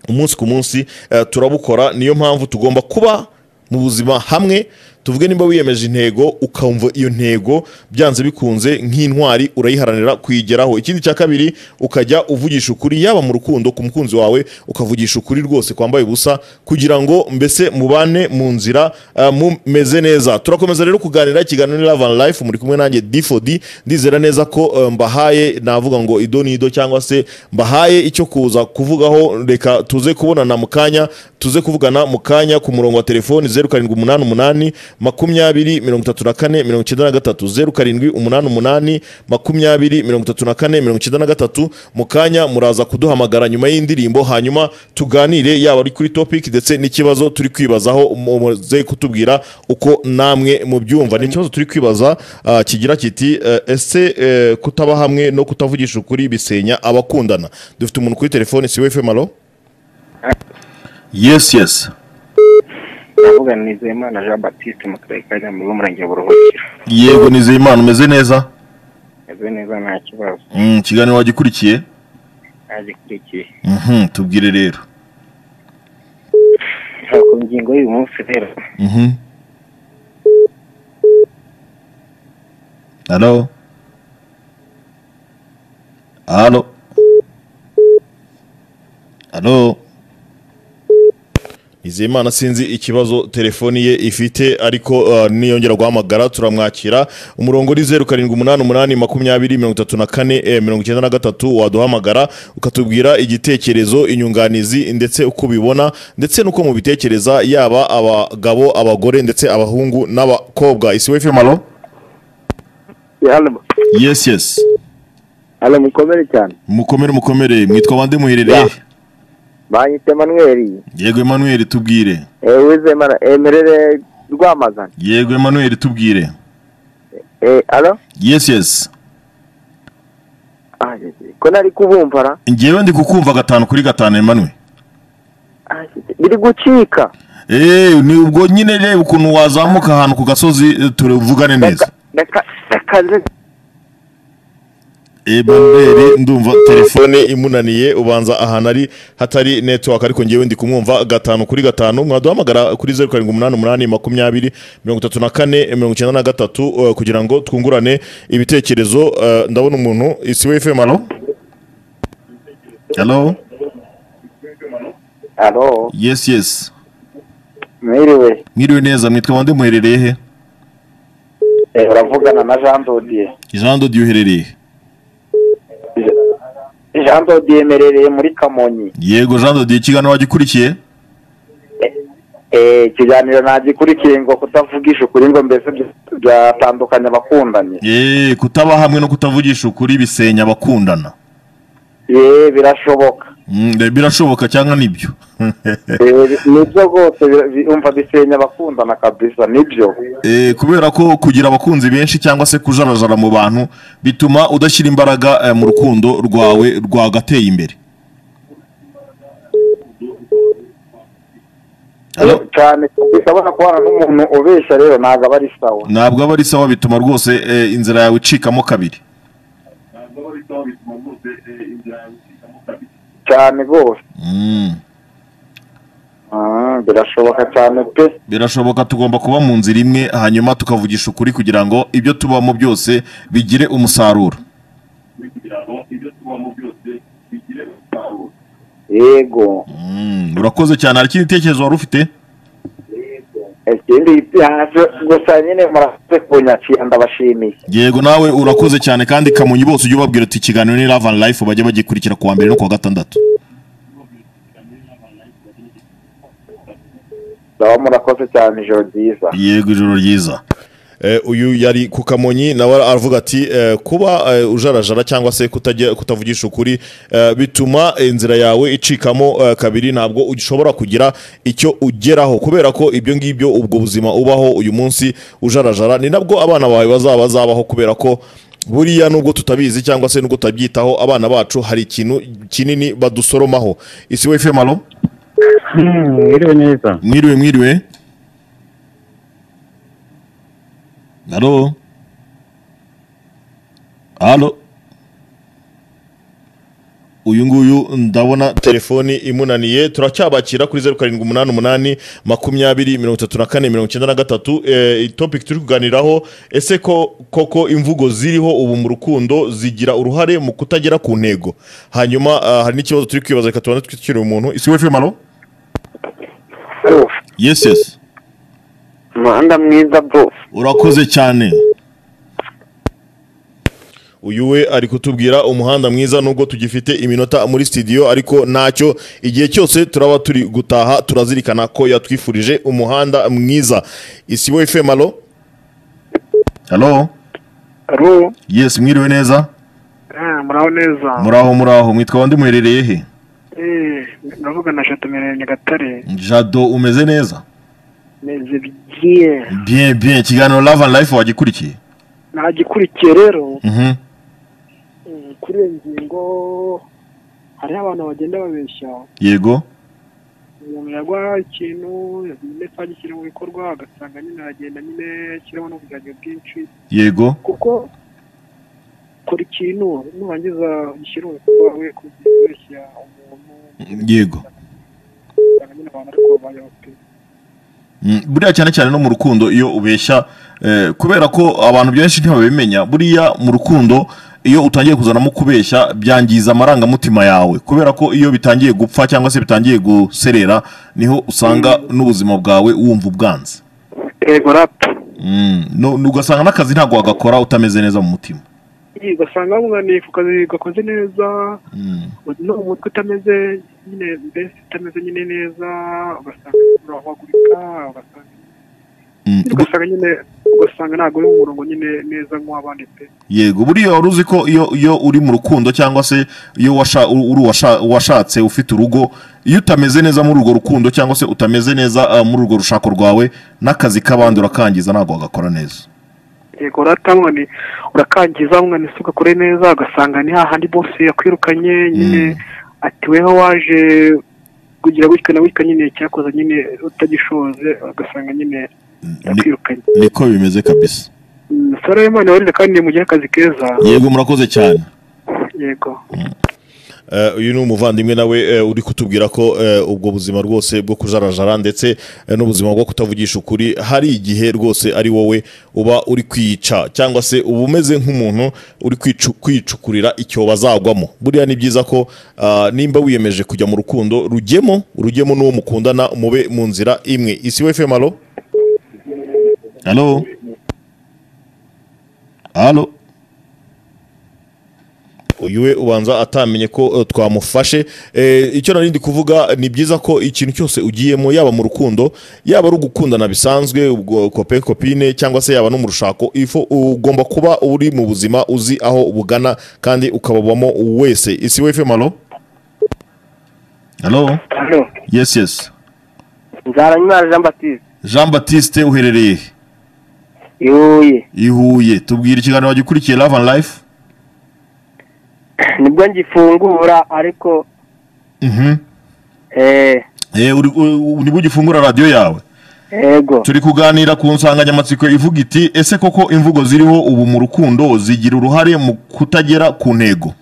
umunsi ku munsi eh, turabukora niyo mpamvu tugomba kuba mu buzima hamwe tuvuge nimba wiyemeje intego ukumva iyo ntego byanze bikunze nk'intwari urayiharanira kuyigeraho ikindi cya kabiri ukajya uvugisha ukuri yaba mu rukundo ku mukunzi wawe ukavugisha ukuri rwose kwambaye ubusa kugira ngo mbese mubane mu nzira ah, mumeze neza turakomeza rero kuganira ikiganiro ni Love and Life muri kumwe nanjye D4D ndizera neza ko eh, mbahaye navuga ngo ido ni ido cyangwa se mbahaye icyo kuza kuvugaho reka tuze kubonana mu kanya tuze kuvugana mu kanya ku murongo wa telefoni zeru karindwi umunani umunani makumyabiri mirongo itatu na kane mirongo icyenda na gatatu zeru karindwi umunani umunani makumyabiri mirongo itatu na kane mirongo icyenda na gatatu mu kanya muraza kuduhamagara nyuma y'indirimbo hanyuma tuganire yaba ari kuri topic ndetse n'ikibazo turi kwibazaho mu- muze kutubwira uko namwe mubyumva ni ikibazo turi kwibaza ah, kigira kiti eh, ese eh, kutaba hamwe no kutavugisha ukuri bisenya abakundana dufite umuntu kuri telefoni siwe femalo yes yes ndavuga ni Nizeyimana Jean Baptiste mu karere ka Nyamururu umurenge wa Buruhukiro yego nizeye imana umeze neza meze neza nta kibazo Mm, ikiganiro wagikurikiye ntagikurikiye Mhm, tubwire rero ku ngingo y'uyu munsi rero Mhm. halo halo halo Nizeyimana sinzi ikibazo telefoni ye ifite ariko uh, niyongera guhamagara turamwakira umurongo ni zeru karindwi umunani umunani makumyabiri mirongo itatu na kane eh, mirongo icyenda na gatatu waduhamagara ukatubwira igitekerezo inyunganizi ndetse uko ubibona ndetse n'uko mubitekereza yaba abagabo abagore ndetse abahungu n'abakobwa isi wefe halo hano yes yes hano mukomere cyane mukomere mukomere mwitwa bande muherereye banyita manweri yego emmanuel tubwire wizemana emerere rwamazana yego emmanuel tubwire alo yes yes ko nari kubumva ra njyewe ndi kukumva gatanu kuri gatanu emmanuel Ah, biri gucika Eh, ni ubwo nyine reba ukuntu wazamuka ahantu ku gasozi eh, turuvugane neza Ndaka- ndakaze ebanbere ndumva telefone telefone imunaniye ubanza ahantu ari hatari network ariko ngewe ndi kumwumva gatanu kuri gatanu mwaduhamagara kuri zeru karindwi umunani umunani makumyabiri mirongo itatu na kane mirongo icyenda na gatatu eh, kugira ngo twungurane ibitekerezo eh, ndabona umuntu isi we fm alo hello alo yes yes mwiriwe mwiriwe neza mwitwa bande muherereye he Eh, uravugana na jean dodier jean dodi uherereye jean dodier emerereye muri kamonyi yego jean dodi ikiganiro wagikurikiye Eh, ikiganiro ntagikurikiye ngo kutavugisha ukuri ngo mbese bya- byatandukanye abakundanye Eh, kutaba hamwe no kutavugisha ukuri bisenya abakundana ye birashoboka Mm, eh, birashoboka cyangwa nibyo Eh, nibyo rwose bi- bi- umva bisenya abakundana kabisa nibyo Eh, kubera ko kugira abakunzi benshi cyangwa se kujarajara mu bantu bituma udashyira imbaraga eh, mu rukundo rwawe rwagateye imbere Halo? cyane ushobora kubana n'umuntu ubesha rero ntabwo aba ari sawa ntabwo aba ari sawa bituma rwose eh, inzira yawe icikamo kabiri cyane rwose Mm, Mm, birashoboka cyane pe birashoboka tugomba kuba mu nzira imwe hanyuma tukavugisha ukuri kugira ngo ibyo tubamo byose bigire umusaruro yego Mm, urakoze cyane hari ikindi gitekerezo wari ufite ikindi haje gusa nyine murakoze kunyakira ndabashimiye yego nawe urakoze cyane kandi kamonyi bose ujye ubabwira uti ikiganiro ni love and life bajye bagikurikira kuwa mbere no kuwa gatandatu ndaba murakoze cyane ijoro ryiza yego ijoro ryiza Eh, uyu yari ku kamonyi nawe aravuga ati eh, kuba eh, ujarajara cyangwa se kutajya kutavugisha ukuri eh, bituma inzira yawe icikamo eh, kabiri ntabwo ushobora kugira icyo ugeraho kubera ko ibyo ngibyo ubwo buzima ubaho uyu munsi ujarajara ni nabwo abana bawe bazaba bazabaho kubera ko buriya nubwo tutabizi cyangwa se nubwo tutabyitaho abana bacu hari ikintu kinini badusoromaho isi we femalo mwiriwe neza mwiriwe mwiriwe halo halo uyu nguyu ndabona telefoni imunaniye turacyabakira kuri zeru karindwi umunani umunani makumyabiri mirongo itatu na kane mirongo icyenda na gatatu Eh, topic turi kuganiraho ese ko koko imvugo ziriho ubu mu rukundo zigira uruhare mu kutagera ku ntego hanyuma ah, hari n'ikibazo turi kwibaza reka tubanze twitwikire umuntu isi we femalo Halo, yesi yesi umuhanda mwiza bro urakoze cyane uyu we ari kutubwira umuhanda mwiza nubwo tugifite iminota muri studio ariko ntacyo igihe cyose turaba turi gutaha turazirikana ko yatwifurije umuhanda mwiza isibo efemalo halo Halo, yesi mwiriwe neza eh, muraho neza. muraho muraho mwitwa bande muherereye he Eh, ndavuga na Chateau Mirenge Nyagatare. jado umeze neza Neze bigiye. bien bien ikiganiro love and life wagikurikiye Nagikurikiye rero Mhm. eh, kuri iyo ngingo hariho abantu bagenda babeshya yego umuntu yagwa ikintu nyine atagishyira mu bikorwa agasanga nyine aragenda nyine ashyiramo n'uburyarya bwinshi yego kuko kora ikintu nurangiza gishyira mu bikorwa we kubeshya umuntu yego ugasanga nyine abantu ariko babaye bakwiye Mm, buriya cyane cyane no mu rukundo iyo ubeshya eh, kubera ko abantu benshi ntibabimenya buriya mu rukundo iyo utangiye kuzanamo kubeshya byangiza amarangamutima yawe kubera ko iyo bitangiye gupfa cyangwa se bitangiye guserera niho usanga n'ubuzima bwawe wumva ubwanze yego rapu Mm, no- no- ugasanga n'akazi ntabwo wagakora utameze neza mu mutima ugasanga munaniye ku kazi gakoze neza Mm, no mu mutwe utameze nyine mbese utameze nyine neza ugasanga urahagurika ugasanga mm. ugasanga nyine ugasanga ntabwo uri mu murongo nyine neza nk'uw'abandi pe yego buriya wari uzi ko iyo iyo uri mu rukundo cyangwa se iyo washa- u- uri uwasha- uwashatse ufite urugo iyo utameze neza muri urwo rukundo cyangwa se utameze neza ah, muri urwo rushako rwawe n'akazi k'abandi urakangiza ntabwo wagakora neza yego uratamwani urakangiza umwani se ugakore neza ugasanga ni hahandi bose yakwirukanye nyine ati weho waje kugira gutya na gutya nyine cyakoze nyine utagishoze ugasanga nyine Ni- yakwirukanye niko bimeze kabisa Mm, sora y'imana warinde kandi mugire akazi keza yego murakoze cyane yego Eh, uyu ni umuvandimwe nawe eh, uri kutubwira ko eh, ubwo buzima rwose bwo kujarajara ndetse eh, n'ubuzima bwo kutavugisha ukuri hari igihe rwose ari wowe uba uri kwica cyangwa se uba umeze nk'umuntu uri kwicu- kwicukurira icyobo azagwamo buriya ni byiza ko ah, nimba wiyemeje kujya mu rukundo rugemo rugemo n'uwo mukundana mube mu nzira imwe isi we femalo halo halo uyu we ubanza atamenye ko eh, twamufashe Eh, icyo nari ndi kuvuga ni byiza ko ikintu cyose ugiyemo yaba mu rukundo yaba ari ugukundana bisanzwe ubwo kope kopine cyangwa se yaba no mu rushako ifo ugomba kuba uri mu buzima uzi aho bugana kandi ukababamo wese isi we femalo halo hano yes yes nzaranyimana jean batiste jean batiste uherereye he? yuye i huye tubwira ikiganiro wagikurikiye love and life nibwo ngifungura ariko Mhm. eh Eh, uri- u- u- nibwo ugifungura radiyo yawe ego turi kuganira ku nsanganyamatsiko ivuga iti ese koko imvugo ziriho ubu mu rukundo zigira uruhare mu kutagera ku ntego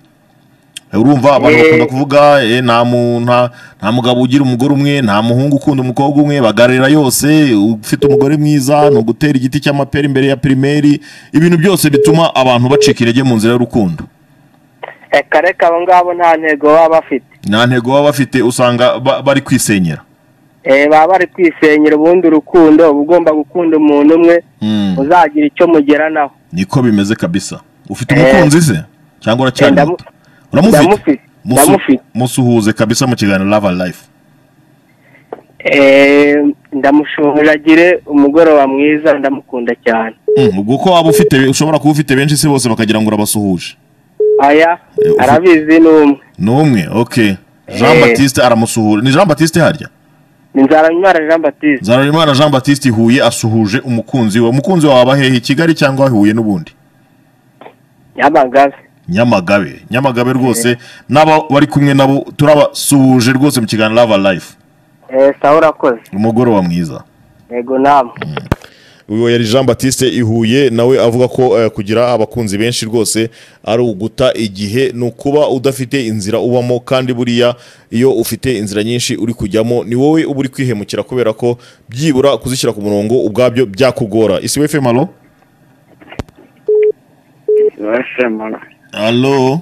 Eh, urumva abantu Eh. bakunda kuvuga eh, nta mu- nta- nta mugabo ugira umugore umwe nta muhungu ukunda umukobwa umwe bagarira yose ufite umugore mwiza ni ugutera igiti cy'amapera imbere ya pirimeri ibintu byose bituma abantu bacika intege mu nzira y'urukundo reka reka abo ngabo nta ntego baba bafite nta ntego baba bafite usanga ba- bari kwisenyera eh baba bari kwisenyera ubundi urukundo uba ugomba gukunda umuntu umwe Mm, uzagira icyo mugeranaho niko bimeze kabisa ufite Eh. umukunzi se cyangwa Eh, uracyari ndamu- muto uramufite ndamufite Musu- ndamufite musuhuze kabisa mu kiganiro love and life eh ndamushunguragire umugoroba mwiza ndamukunda cyane Mm, ubwo ko waba ufite ushobora kuba ufite benshi se bose bakagira ngo urabasuhuje aya Eh, ufu- arabizi ni umwe ni umwe okay jean Eh. batiste aramusuhura ni jean batiste harya ni nzaranyimana jean batiste nzararimana jean batiste huye asuhuje umukunzi we umukunzi wawe aba hehe i kigali cyangwa huye n'ubundi nyamagabe nyamagabe nyamagabe rwose n'aba bari kumwe nabo turabasuhuje rwose mu kiganiro love and life eh sawa urakoze umugoroba mwiza yego namwe uyu yari jean batiste i huye nawe avuga ko eh, kugira abakunzi benshi rwose ari uguta igihe ni ukuba udafite inzira ubamo kandi buriya iyo ufite inzira nyinshi uri kujyamo ni wowe uba uri kwihemukira kubera ko byibura kuzishyira ku murongo ubwabyo byakugora isi we fm alo washema alo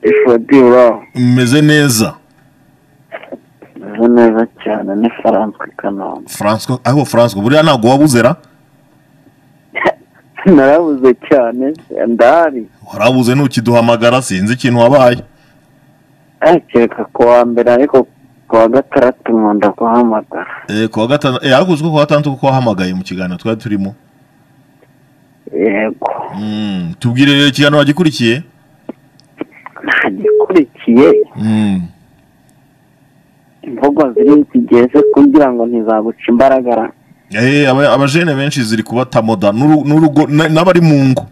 ifodi uraho mumeze neza meze neza cyane ni faranswe kanombe franco aho franco buriya ntabwo waba uzera narabuze cyane ndahari warabuze ntukiduhamagara sinzi ikintu wabaye akeka ku wa mbere ariko ku wa gatandatu nkunda kuhamagara Eh, ku wa gatandatu eh, ariko uzi ko ku wa gatandatu kuko wahamagaye mu kiganiro twari turimo yego Mm, tubwire rero ikiganiro wagikurikiye ntagikurikiye Mm, imvugo ziri zigeze kugira ngo ntizaguca imbaragara eh, aba- abajene benshi ziri kubatamoda n'uru- n'urugo na- n'abari mu ngo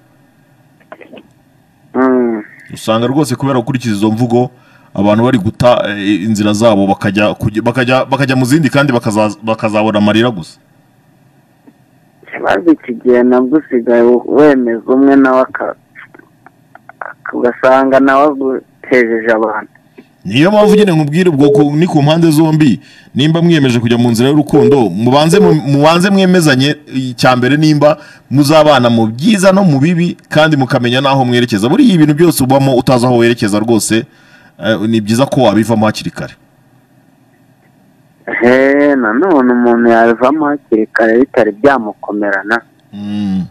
Mm. usanga rwose kubera gukurikiza izo mvugo abantu bari guta eh, inzira zabo bakajya kujya- bakajya bakajya mu zindi kandi bakaza- bakazabona amarira gusa ikibazo iki gihe nabwo usigaye wemeza umwe nawe aka- ugasanga nawe agutejeje abantu niyo mpamvu nyine nkubwire ubwo ku- ni ku mpande zombi nimba mwiyemeje kujya mu nzira y'urukundo mubanze mu- mubanze mwemezanye icyambere nimba muzabana mu byiza no mu bibi kandi mukamenya n'aho mwerekeza buriya ibintu byose ubamo utazi aho werekeza rwose eh, ni byiza ko wabivamo hakiri kare he nanone umuntu yabivamo hakiri kare bitari byamukomerana Mm.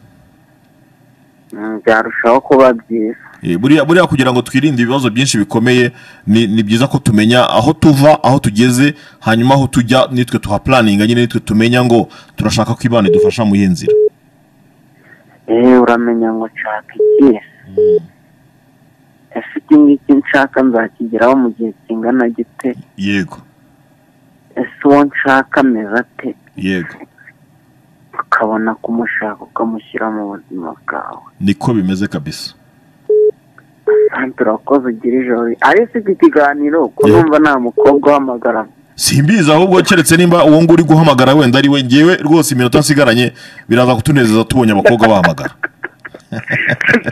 Mm, byarushaho kuba byiza Eh, buriya buriya kugira ngo twirinde ibibazo byinshi bikomeye ni, ni byiza ko tumenya aho tuva aho tugeze hanyuma aho tujya nitwe tuhapulaninga nyine nitwe tumenya ngo turashaka ko imana idufasha mu iyi nzira eee uramenya ngo nshaka iki ese iki ngiki nshaka nzakigeraho mu gihe kingana gite yego ese uwo nshaka ameze ate yego ukabona kumushaka ukamushyira mu buzima bwawe niko bimeze kabisa kandi turakoze ugira ijoro ari si iki kiganiro ko Yeah. numva nta mukobwa uhamagara simbizi ahubwo keretse nimba uwo nguwo uri guhamagara wenda ari we ngewe rwose iminota nsigaranye biraza kutunezeza tubonye abakobwa bahamagara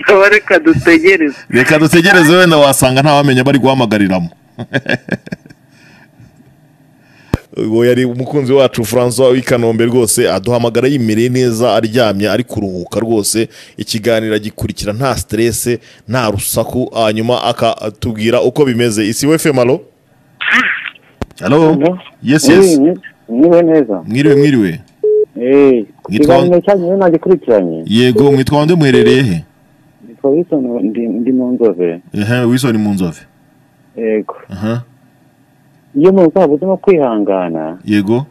tuba reka dutegereze reka dutegereze wenda wasanga ntawamenya bari guhamagariramo uwo yari umukunzi wacu francois w'ikanombe rwose aduhamagara yimereye neza aryamye ari kuruhuka rwose ikiganiro agikurikira nta siterese nta rusaku hanyuma akatubwira uko bimeze isi we femalo halo Hello? yes yes niwe neza mwiriwe mwiriwe eee Yitwa- ikiganiro cyanyu rero nagikurikiranye yego mwitwa bande muherereye he nitwa wilson ndi ndi mu nzove ehe wisoni mu nzove yego aha iyo umuntu uzaba uzimo kwihangana yego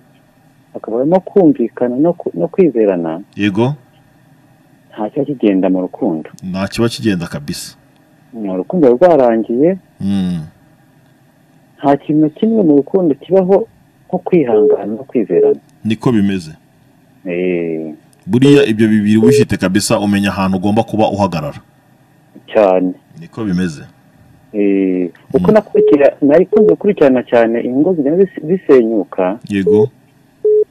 akaba arimo kumvikana no ku- no kwizerana yego nta kiba kigenda mu rukundo nta kiba kigenda kabisa Mm, urukundo ruba rwarangiye Mm, nta kintu na kimwe mu rukundo kibaho nko kwihangana no kwizerana niko bimeze eee buriya ibyo bibiri wifite kabisa umenya ahantu ugomba kuba uhagarara cyane niko bimeze Eh, uko Mm. nakurikira nari kunze gukurikirana cyane ingo zigenda zis- zisenyuka yego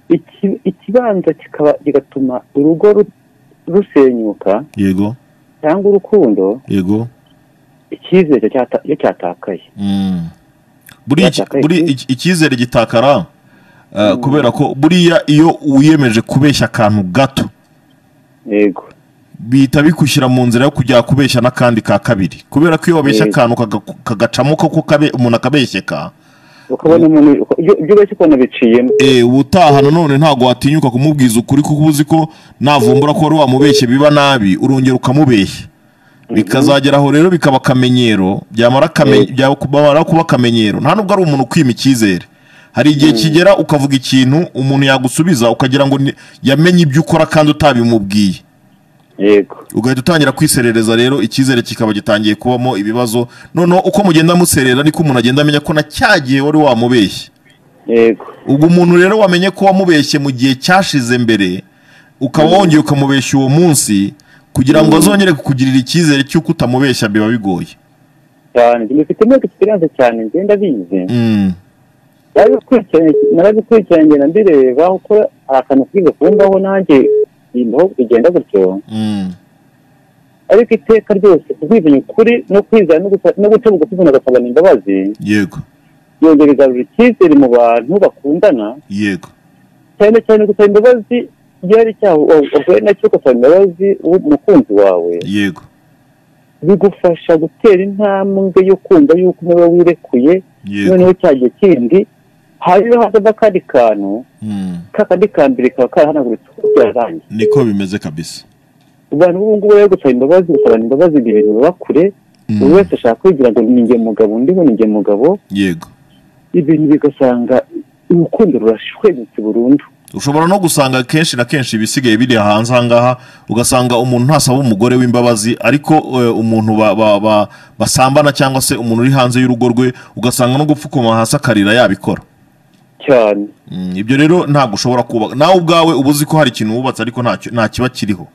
iki- ikibanza kikaba kigatuma urugo ru- rusenyuka yego cyangwa urukundo yego icyizere cyata- iyo cyatakaye Mm. buriya iki- Yatakaye buriya ku- iki- icyizere gitakara eh, kubera ko buriya iyo wiyemeje kubeshya akantu gato yego bihita bikushyira mu nzira yo kujya kubeshya n'akandi ka kabiri kubera ko iyo wabeshya Eh. akantu kaga- kagacamo ko kabe- umuntu akabeshyeka ukabona umuntu uko- ibyo ibyo ubeshya ukabona biciyemo eh, ubutaha nanone ntabwo watinyuka kumubwiza ukuri kuko uba uzi ko navumbura ko wari wamubeshye biba nabi urongera ukamubeshya bikazagera aho rero bikaba akamenyero byamara akame- byamara kuba akamenyero nta nubwo ari umuntu ukwima icyizere hari igihe kigera ukavuga ikintu umuntu yagusubiza ukagira ngo ni- yamenye ibyo ukora kandi utabimubwiye yego ugahita utangira kwiserereza rero icyizere kikaba gitangiye kubamo ibibazo noneho uko mugenda muserera niko umuntu agenda amenya ko na cya gihe wari wamubeshye yego ubwo umuntu rero wamenye ko wamubeshye mu gihe cyashize mbere ukaba wongeye ukamubeshya uwo munsi kugira ngo azongere kukugirira icyizere cy'uko utamubeshya biba bigoye cyane mbifitemo experience cyane ngenda bize Mm, narabikurikiranye ngenda mbireba uko hari akantu kuri gahunda aho nanjye naho bigenda gutyo Mm. ariko iteka ryose kugwizanya ukuri no kwizera no gusa- no gutebuka umuntu agasabana imbabazi yego yongera igarura icyizere mu bantu bakundana yego cyane cyane gusaba imbabazi iyo hari icyaha wa- wahuye nacyo ugasaba imbabazi uwo- umukunzi wawe yego bigufasha gutera intambwe yo kumva yuko niba wirekuye yego noneho cya gihe kindi hanyuma hazamo akandi kantu Mm. kakandi ka mbere kaba karahanaguritse uko byarangiye niko bimeze kabisa abantu b'ubu ngubu rero gusaba imbabazi gusabana imbabazi ni ibintu biba kure Mm. buri wese ashaka kwigira ngo ni njye mugabo ndiho ni njye mugabo yego ibintu bigasanga urukundo rurashwemutse burundu ushobora no gusanga kenshi na kenshi ibisigaye biri hanze ahangaha ugasanga umuntu ntasaba umugore w'imbabazi ariko eh, umuntu ba- ba- ba- basambana cyangwa se umuntu uri hanze y'urugo rwe ugasanga no gupfukama hasi akarira yabikora cyane Mm, ibyo rero ntabwo ushobora kubaka nawe ubwawe uba uzi ko hari ikintu wubatse ariko ntacyo- nta kiba kiriho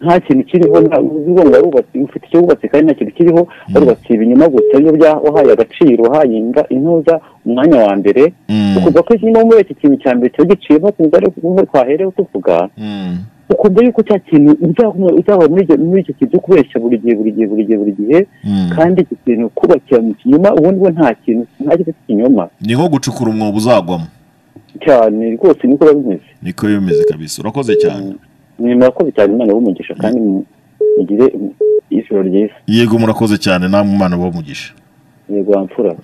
nta kintu kiriho nta uzi ngo warubatse ufite icyo wubatse kandi nta kintu kiriho warubatse ibinyoma gusa niyo bya wahaye agaciro wahaye inda intuza umwanya wa mbere Mm. ukumva ko ikinyoma muri iki kintu cya mbere kiba giciyemo kumva ari kumwe twaherewe tuvuga Mm. ukumva yuko cya kintu uzahora uzahora muri icyo- muri icyo kintu cyo kubeshya buri gihe buri gihe buri gihe buri gihe Mm. kandi iki kintu kubakira mu kinyoma ubundi bo nta kintu nta kintu cy'ikinyoma ni nko gucukura umwobo uzagwamo cyane rwose niko biba bimeze niko bimeze kabisa urakoze cyane ni murakoze cyane imana y'umugisha kandi mu- mugire ijoro ryiza yego murakoze cyane namwe umwana mugisha yego wamfura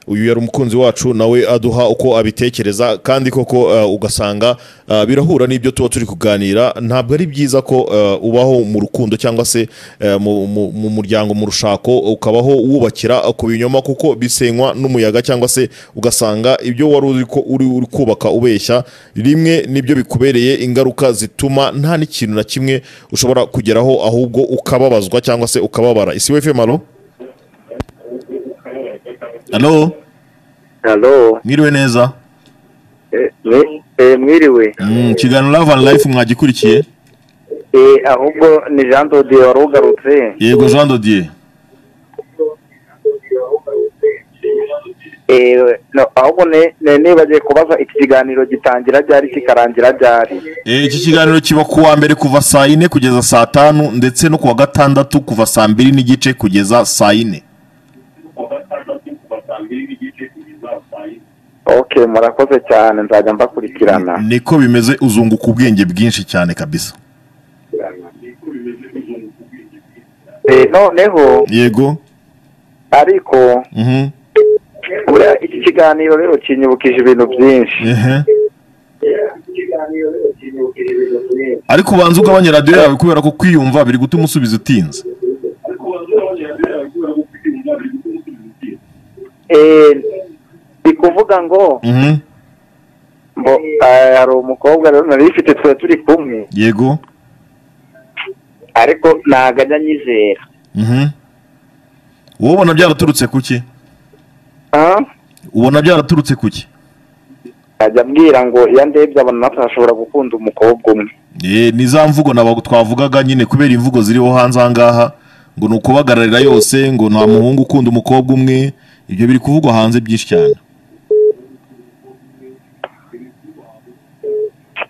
uyu yari umukunzi wacu nawe aduha uko abitekereza kandi koko uh, ugasanga uh, birahura n'ibyo tuba turi kuganira ntabwo ari byiza ko uh, ubaho mu rukundo cyangwa se uh, mu- mu- mu muryango mu rushako ukabaho wubakira ku binyoma kuko bisenywa n'umuyaga cyangwa se ugasanga ibyo wari uri ko- uri uri kubaka ubeshya rimwe nibyo bikubereye ingaruka zituma nta n'ikintu na kimwe ushobora kugeraho ahubwo ukababazwa cyangwa se ukababara isi wefe malo halo halo mwiriwe neza Eh, eh, mwiriwe Mm, ikiganiro love and life mwagikurikiye Eh, ahubwo ni jean dodiye wari ugarutse yego jean dodier Eh, no, ahubwo ne- ne- nibagiye kubaza iki kiganiro gitangira ryari kikarangira ryari Eh, iki kiganiro kiba ku wa mbere kuva saa yine kugeza saa tanu ndetse no ku wa gatandatu kuva saa mbiri n'igice kugeza saa yine okay murakoze cyane nzajya mbakurikirana niko bimeze uzunguka ubwenge bwinshi cyane kabisa Eh, noneho yego ariko mhm buriya iki kiganiro rero kinyibukije ibintu byinshi ehe ariko ubanza ugabanye radiyo yawe kubera ko kwiyumva biri gutuma usubiza utinze Eh, ndi kuvuga ngo mhm mbo eh, hari umukobwa rero nari mfite tuba turi kumwe yego ariko ntabwo ajya anyizera mhm wowe ubona byaraturutse kuki Ah? ubona byaraturutse kuki ajya ambwira ngo iyo ndebye abantu natwe ashobora gukunda umukobwa umwe Eh, ni za mvugo naba twavugaga nyine kubera imvugo ziriho hanze aha ngaha ngo ni ukubagararira yose ngo nta muhungu ukunda umukobwa umwe ibyo biri kuvugwa hanze byinshi cyane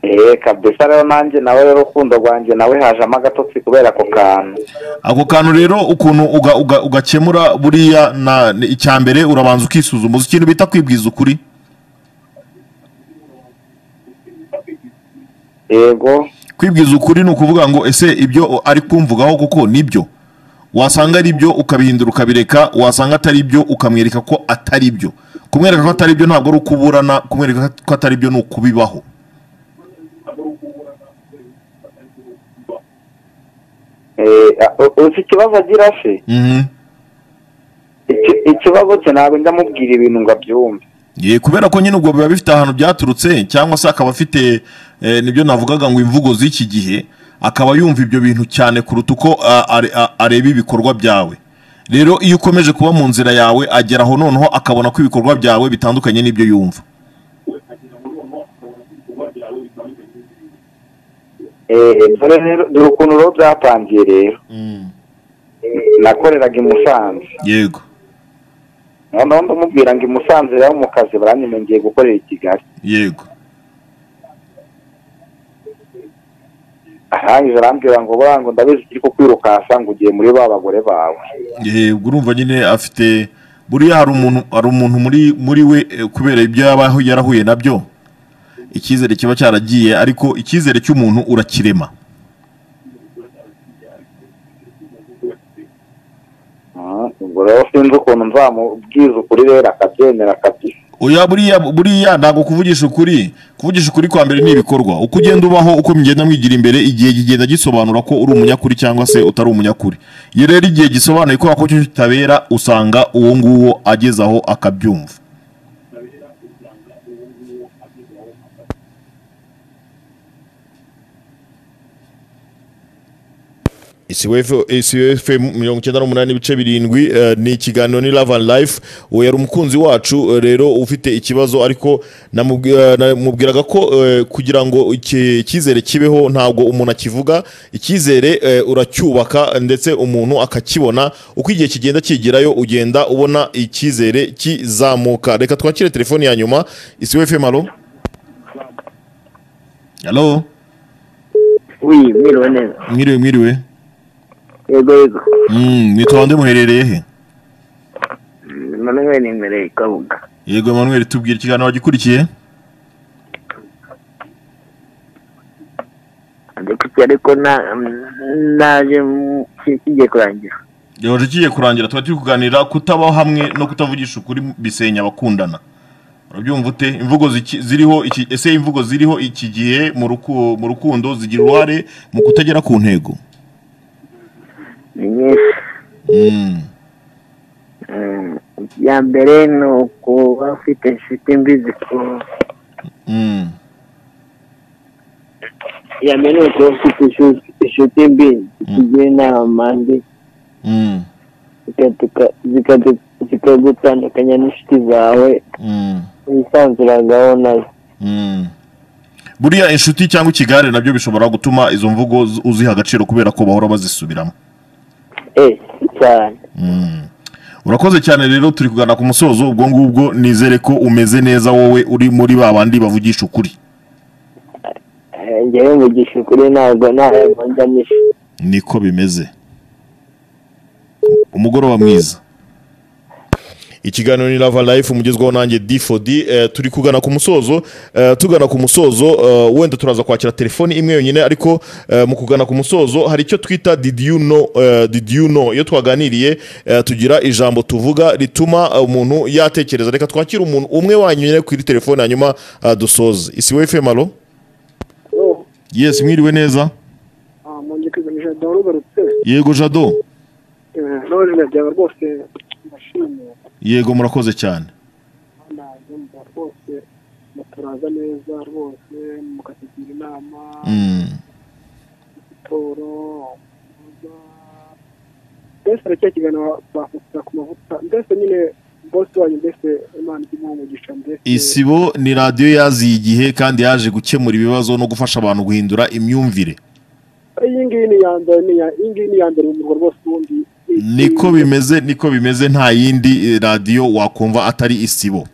eee kabisa rero nanjye nawe rero urukundo rwanjye nawe hajemo agatotsi kubera ako kantu ako kantu rero ukuntu uga- uga- ugakemura buriya na ni- icya mbere urabanza ukisuzuma uzi ikintu bita kwibwiza ukuri yego kwibwiza ukuri ni ukuvuga ngo ese ibyo ari kumvugaho kuko nibyo wasanga ari byo ukabihindura ukabireka wasanga atari byo ukamwereka ko atari byo kumwereka ko atari byo ntabwo ari ukuburana kumwereka ko atari byo ni ukubibaho Eee, a- u- uzi ikibazo agira se Mhm. Iki- ikibazo cye ntabwo njya amubwira ibintu ngo abyumve Ye, kubera ko nyine ubwo biba bifite ahantu byaturutse cyangwa se akaba afite eh, nibyo navugaga ngo imvugo z'iki gihe akaba yumva ibyo bintu cyane kuruta uko ah, are- ah, areba ibikorwa byawe rero iyo ukomeje kuba mu nzira yawe agera aho noneho akabona ko ibikorwa byawe bitandukanye n'ibyo yumva Eee, dore rero dore ukuntu rero byatangiye rero nakoreraga i musanze yego noneho ndamubwira ngo i Musanze rero mu kazi baranyemengiye gukorera i kigali yego arangije arambwira ngo buriya ngo ndabizi kiri kukwirukansa ngo ugiye muri ba bagore bawe yego urumva nyine afite buriya hari umuntu hari umuntu muri muri we eh, kubera ibyo yaba aho yarahuye nabyo icyizere kiba cyaragiye ariko icyizere cy'umuntu urakirema Ah, ubwo rero sinzi ukuntu nzamubwiza ukuri rero akabyemera kabisa oya buriya buriya ntabwo kuvugisha ukuri kuvugisha ukuri kwa mbere ni ibikorwa uko ugenda ubaho uko mugenda mwigira imbere igihe kigenda gisobanura ko uri umunyakuri cyangwa se utari umunyakuri iyo rero igihe gisobanuye ko wako kitabera usanga uwo nguwo ageze aho akabyumva isiwefemu mirongo icyenda n'umunani n'ibice birindwi eh, ni ikiganiro ni love and life uwo yari umukunzi wacu eh, rero ufite ikibazo ariko namubwi- eh, namubwiraga ko eh, kugira ngo iki- icyizere kibeho ntabwo umuntu akivuga icyizere eh, uracyubaka ndetse umuntu akakibona uko igihe kigenda kigerayo ugenda ubona icyizere kizamuka reka twakire telefoni ya nyuma isiwefemu halo halo wi mwiriwe neza mwiriwe mwiriwe yego yego Mm, nitwa muherereye he manuel imbere kabuga yego Emmanuel tubwira ikiganiro wagikurikiye ndekutiye ariko na- naje mu- ki- kigiye kurangira yahoje kigiye kurangira tuba turi kuganira kutabaho hamwe no kutavugisha ukuri bisenya abakundana urabyumva ute imvugo ziki- ziriho iki ese imvugo ziriho iki gihe mu ruku- mu rukundo zigira uruhare mu kutagera ku ntego ni nyinshi Mm, Mm, iya mbere ni ukuba ufite inshuti mbi ziku- mm, iya mbere ni ukuba ufite inshu- inshuti mbi zikugira inama mbi mm, zikatuka- zikadu- zikagutandukanya n'inshuti zawe mm, wisanzuragaho nazo mm. buriya inshuti cyangwa ikigare nabyo bishobora gutuma izo mvugo z- uziha agaciro kubera ko bahora bazisubiramo eh cyane Mm. urakoze cyane rero turi kugana ku musozo ubwo ngubwo nizere ko umeze neza wowe uri muri ba bandi bavugisha ukuri Eh, njyewe mugisha ukuri ntabwo ntabwo njyanisha niko bimeze umugoroba mwiza ikiganiro ni lava life umugezweho nanjye d4d eh, turi kugana ku musozo eh, tugana ku musozo eh, wenda turaza kwakira telefoni imwe yonyine ariko eh, mu kugana ku musozo hari icyo twita did you know eh, did you know iyo twaganiriye eh, tugira ijambo tuvuga rituma eh, umuntu yatekereza reka twakire umuntu umwe wanyine kuri telefoni hanyuma eh, dusoze isi we femalo yes mwiriwe neza mwongeye kwiganisha dawe rugarutse yego jado none ndabyaba rwose ndashimiye yego murakoze cyane kandi ndumva rwose muturaza neza rwose mukatugira inama Mm, siporo mbese aracyakigana bakusa ku mavuta mbese nyine bose wanyu mbese imana ijya imuha umugisha mbese isibo ni radiyo yaziye igihe kandi yaje gukemura ibibazo no gufasha abantu guhindura imyumvire iyi ngiyi ni iya mbere ni iya- iyi ngiyi ni iya mbere mu murwa rwose ubundi niko bimeze niko bimeze nta yindi eh, radiyo wakumva atari isibo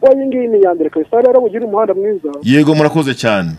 Oya, iyi ngiyi ni iya mbere kabisa rero mugira umuhanda mwiza yego murakoze cyane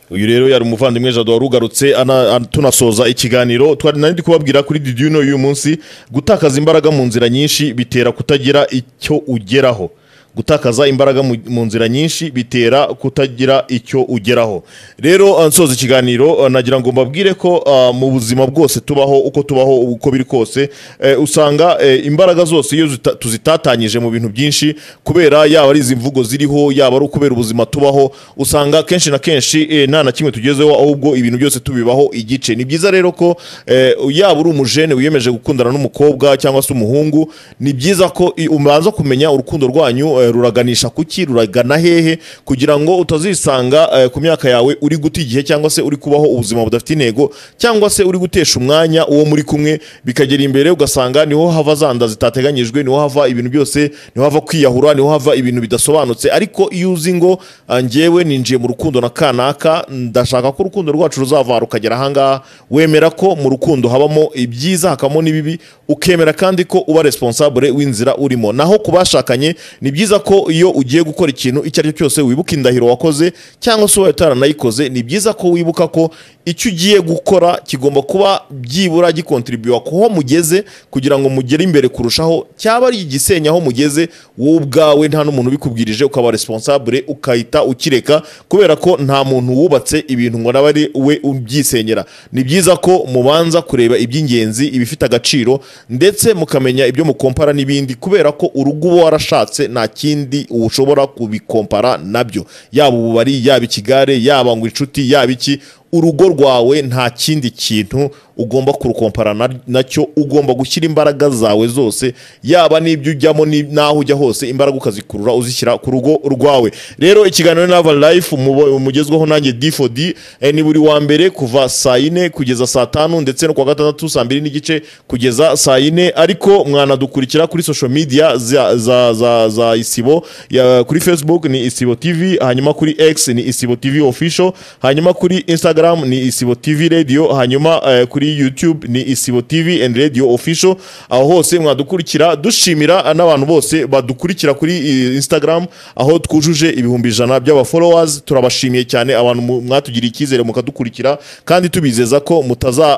uyu rero yari umuvandimwe jado warugarutse ana- an- tunasoza ikiganiro twari nari ndi kubabwira kuri did you know y'uyu munsi gutakaza imbaraga mu nzira nyinshi bitera kutagira icyo ugeraho gutakaza imbaraga mu- mu nzira nyinshi bitera kutagira icyo ugeraho rero uh, nsoza ikiganiro uh, nagira ngo mbabwire ko uh, mu buzima bwose tubaho uko tubaho uko biri kose eh, usanga eh, imbaraga zose iyo zita- tuzitatanyije mu bintu byinshi kubera yaba ari izi mvugo ziriho yaba ari ukubera ubuzima tubaho usanga kenshi na kenshi eh, nta na kimwe tugezeho ahubwo ibintu byose tubibaho igice ni byiza rero ko eh, yaba uri umujene wiyemeje gukundana n'umukobwa cyangwa se umuhungu ni byiza ko i- ubanza kumenya urukundo rwanyu eh, ruraganisha kuki ruragana hehe kugira ngo utazisanga eh, ku myaka yawe uri guta igihe cyangwa se uri kubaho ubuzima budafite intego cyangwa se uri gutesha umwanya uwo muri kumwe bikagera imbere ugasanga niho hava za nda zitateganyijwe niho hava ibintu byose niho hava kwiyahura niho hava ibintu bidasobanutse ariko iyo uzi ngo ah, njyewe ninjiye mu rukundo na kanaka ndashaka ko urukundo rwacu ruzava rukagera ahangaha wemera ko mu rukundo habamo ibyiza hakabamo n'ibibi ukemera kandi ko uba responsable w'inzira urimo naho ku bashakanye ni byiza ko iyo ugiye gukora ikintu icyo ari cyo cyose wibuka indahiro wakoze cyangwa se ubaye utaranayikoze ni byiza ko wibuka ko icyo ugiye gukora kigomba kuba byibura gikontribuwa kuho mugeze kugira ngo mugere imbere kurushaho cyaba ari igisenya aho mugeze wowe ubwawe nta n'umuntu ubikubwirije ukaba responsable ukahita ukireka kubera ko nta muntu wubatse ibintu ngo nawe ari we ubyisenyera ni byiza ko mubanza kureba iby'ingenzi ibifite agaciro ndetse mukamenya ibyo mukompara n'ibindi kubera ko urugo uba warashatse nta kindi ushobora kubikompara nabyo yaba ububari yaba ikigare yaba ngo inshuti yaba iki urugo rwawe nta kindi kintu ugomba kurukompara na- nacyo ugomba gushyira imbaraga zawe zose yaba n'ibyo ujyamo ni- n'aho ujya hose imbaraga ukazikurura uzishyira ku rugo rwawe rero ikiganiro na Ava Life mubo- mugezwaho nanjye D4D eh, ni buri wa mbere kuva saa yine kugeza saa tanu ndetse no kuwa gatandatu saa mbiri n'igice kugeza saa yine ariko mwanadukurikira kuri social media za, za, za, za isibo ya, kuri facebook ni isibo tv hanyuma kuri x ni isibo tv official hanyuma kuri instagram ni isibo tv radio hanyuma eh, kuri youtube ni isibo tv and radio official aho hose mwadukurikira dushimira eh, n'abantu bose badukurikira kuri eh, instagram aho twujuje ibihumbi ijana by'aba followers turabashimiye cyane abantu mu- mwatugiriye icyizere mukadukurikira kandi tubizeza ko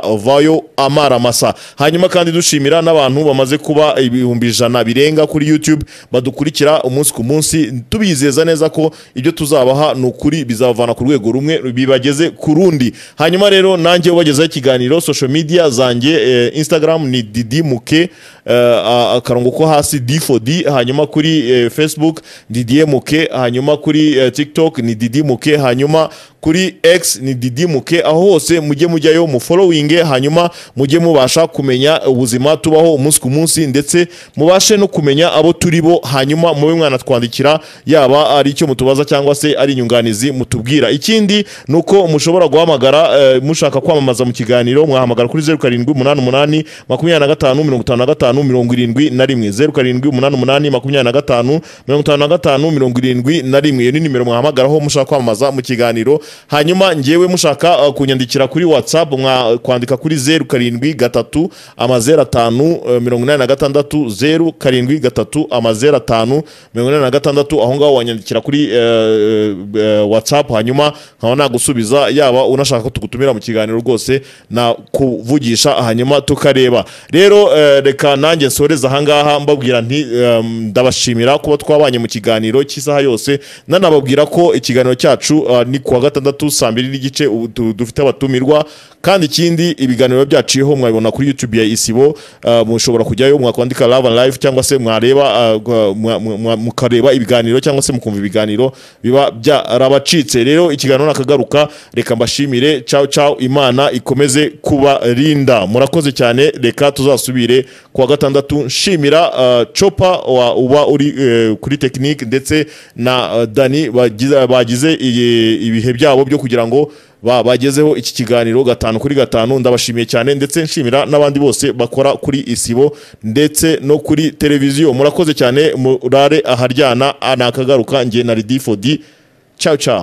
mutazavayo amara masa hanyuma kandi dushimira n'abantu bamaze kuba ibihumbi ijana birenga kuri youtube badukurikira umunsi ku munsi tubizeza neza ko ibyo tuzabaha ni ukuri bizabavana ku rwego rumwe bibageze ku rundi hanyuma rero nanjye ubagezaho ikiganiro social media zanjye eh, instagram ni didi muke eh, a- akarongo ko hasi d4d hanyuma kuri eh, facebook didi muke hanyuma kuri eh, tiktok ni didi muke hanyuma kuri x ni didi muke aho hose mujye mujyayo mu following hanyuma mujye mubasha kumenya ubuzima tubaho umunsi ku munsi ndetse mubashe no kumenya abo turi bo hanyuma mube mwanatwandikira yaba ari icyo mutubaza cyangwa se ari inyunganizi mutubwira ikindi ni uko mushobora guhamagara eh, mushaka kwamamaza mu kiganiro mwahamagara kuri zeru karindwi umunani umunani makumyabiri na gatanu mirongo itanu na gatanu mirongo irindwi na rimwe zeru karindwi umunani umunani makumyabiri na gatanu mirongo itanu na gatanu mirongo irindwi na rimwe iyo ni nimero mwahamagaraho mushaka kwamamaza mu kiganiro hanyuma ngewe mushaka uh, kunyandikira kuri whatsapp mwakwandika kuri zeru karindwi gatatu amazeru atanu eh, mirongo inani na gatandatu zeru karindwi gatatu amazeru atanu mirongo inani na gatandatu aho ngaho wanyandikira kuri eh, eh, whatsapp hanyuma nkaba nagusubiza yaba unashaka ko tugutumira mu kiganiro rwose nakuvugisha hanyuma tukareba rero eh, reka nanjye nsoreze ahangaha mbabwira nti em, ndabashimira kuba twabanye mu kiganiro cy'isaha yose nanababwira ko ikiganiro cyacu ah, ni kuwa gatandatu saa mbiri n'igice ubu du- dufite abatumirwa kandi ikindi ibiganiro byaciyeho mwabibona kuri youtube ya isibo ah, mushobora kujyayo mwakwandika love and life cyangwa se mwareba ah, gwa- mwa- mwa- mwa- mukareba ibiganiro cyangwa se mukumva ibiganiro biba byarabacitse rero ikiganiro nakagaruka reka mbashimire ciao ciao imana ikomeze kubarinda murakoze cyane reka tuzasubire kuwa gatandatu nshimira ah, chopa wa- uba uri eh, kuri tekinike ndetse na ah, dani bagize- bagize iyi- ibihe byabo byo kugira ngo ba- bagezeho iki kiganiro gatanu kuri gatanu ndabashimiye cyane ndetse nshimira n'abandi bose bakora kuri isibo ndetse no kuri televiziyo murakoze cyane murare aharyana nakagaruka njye na ridi fodi ciao ciao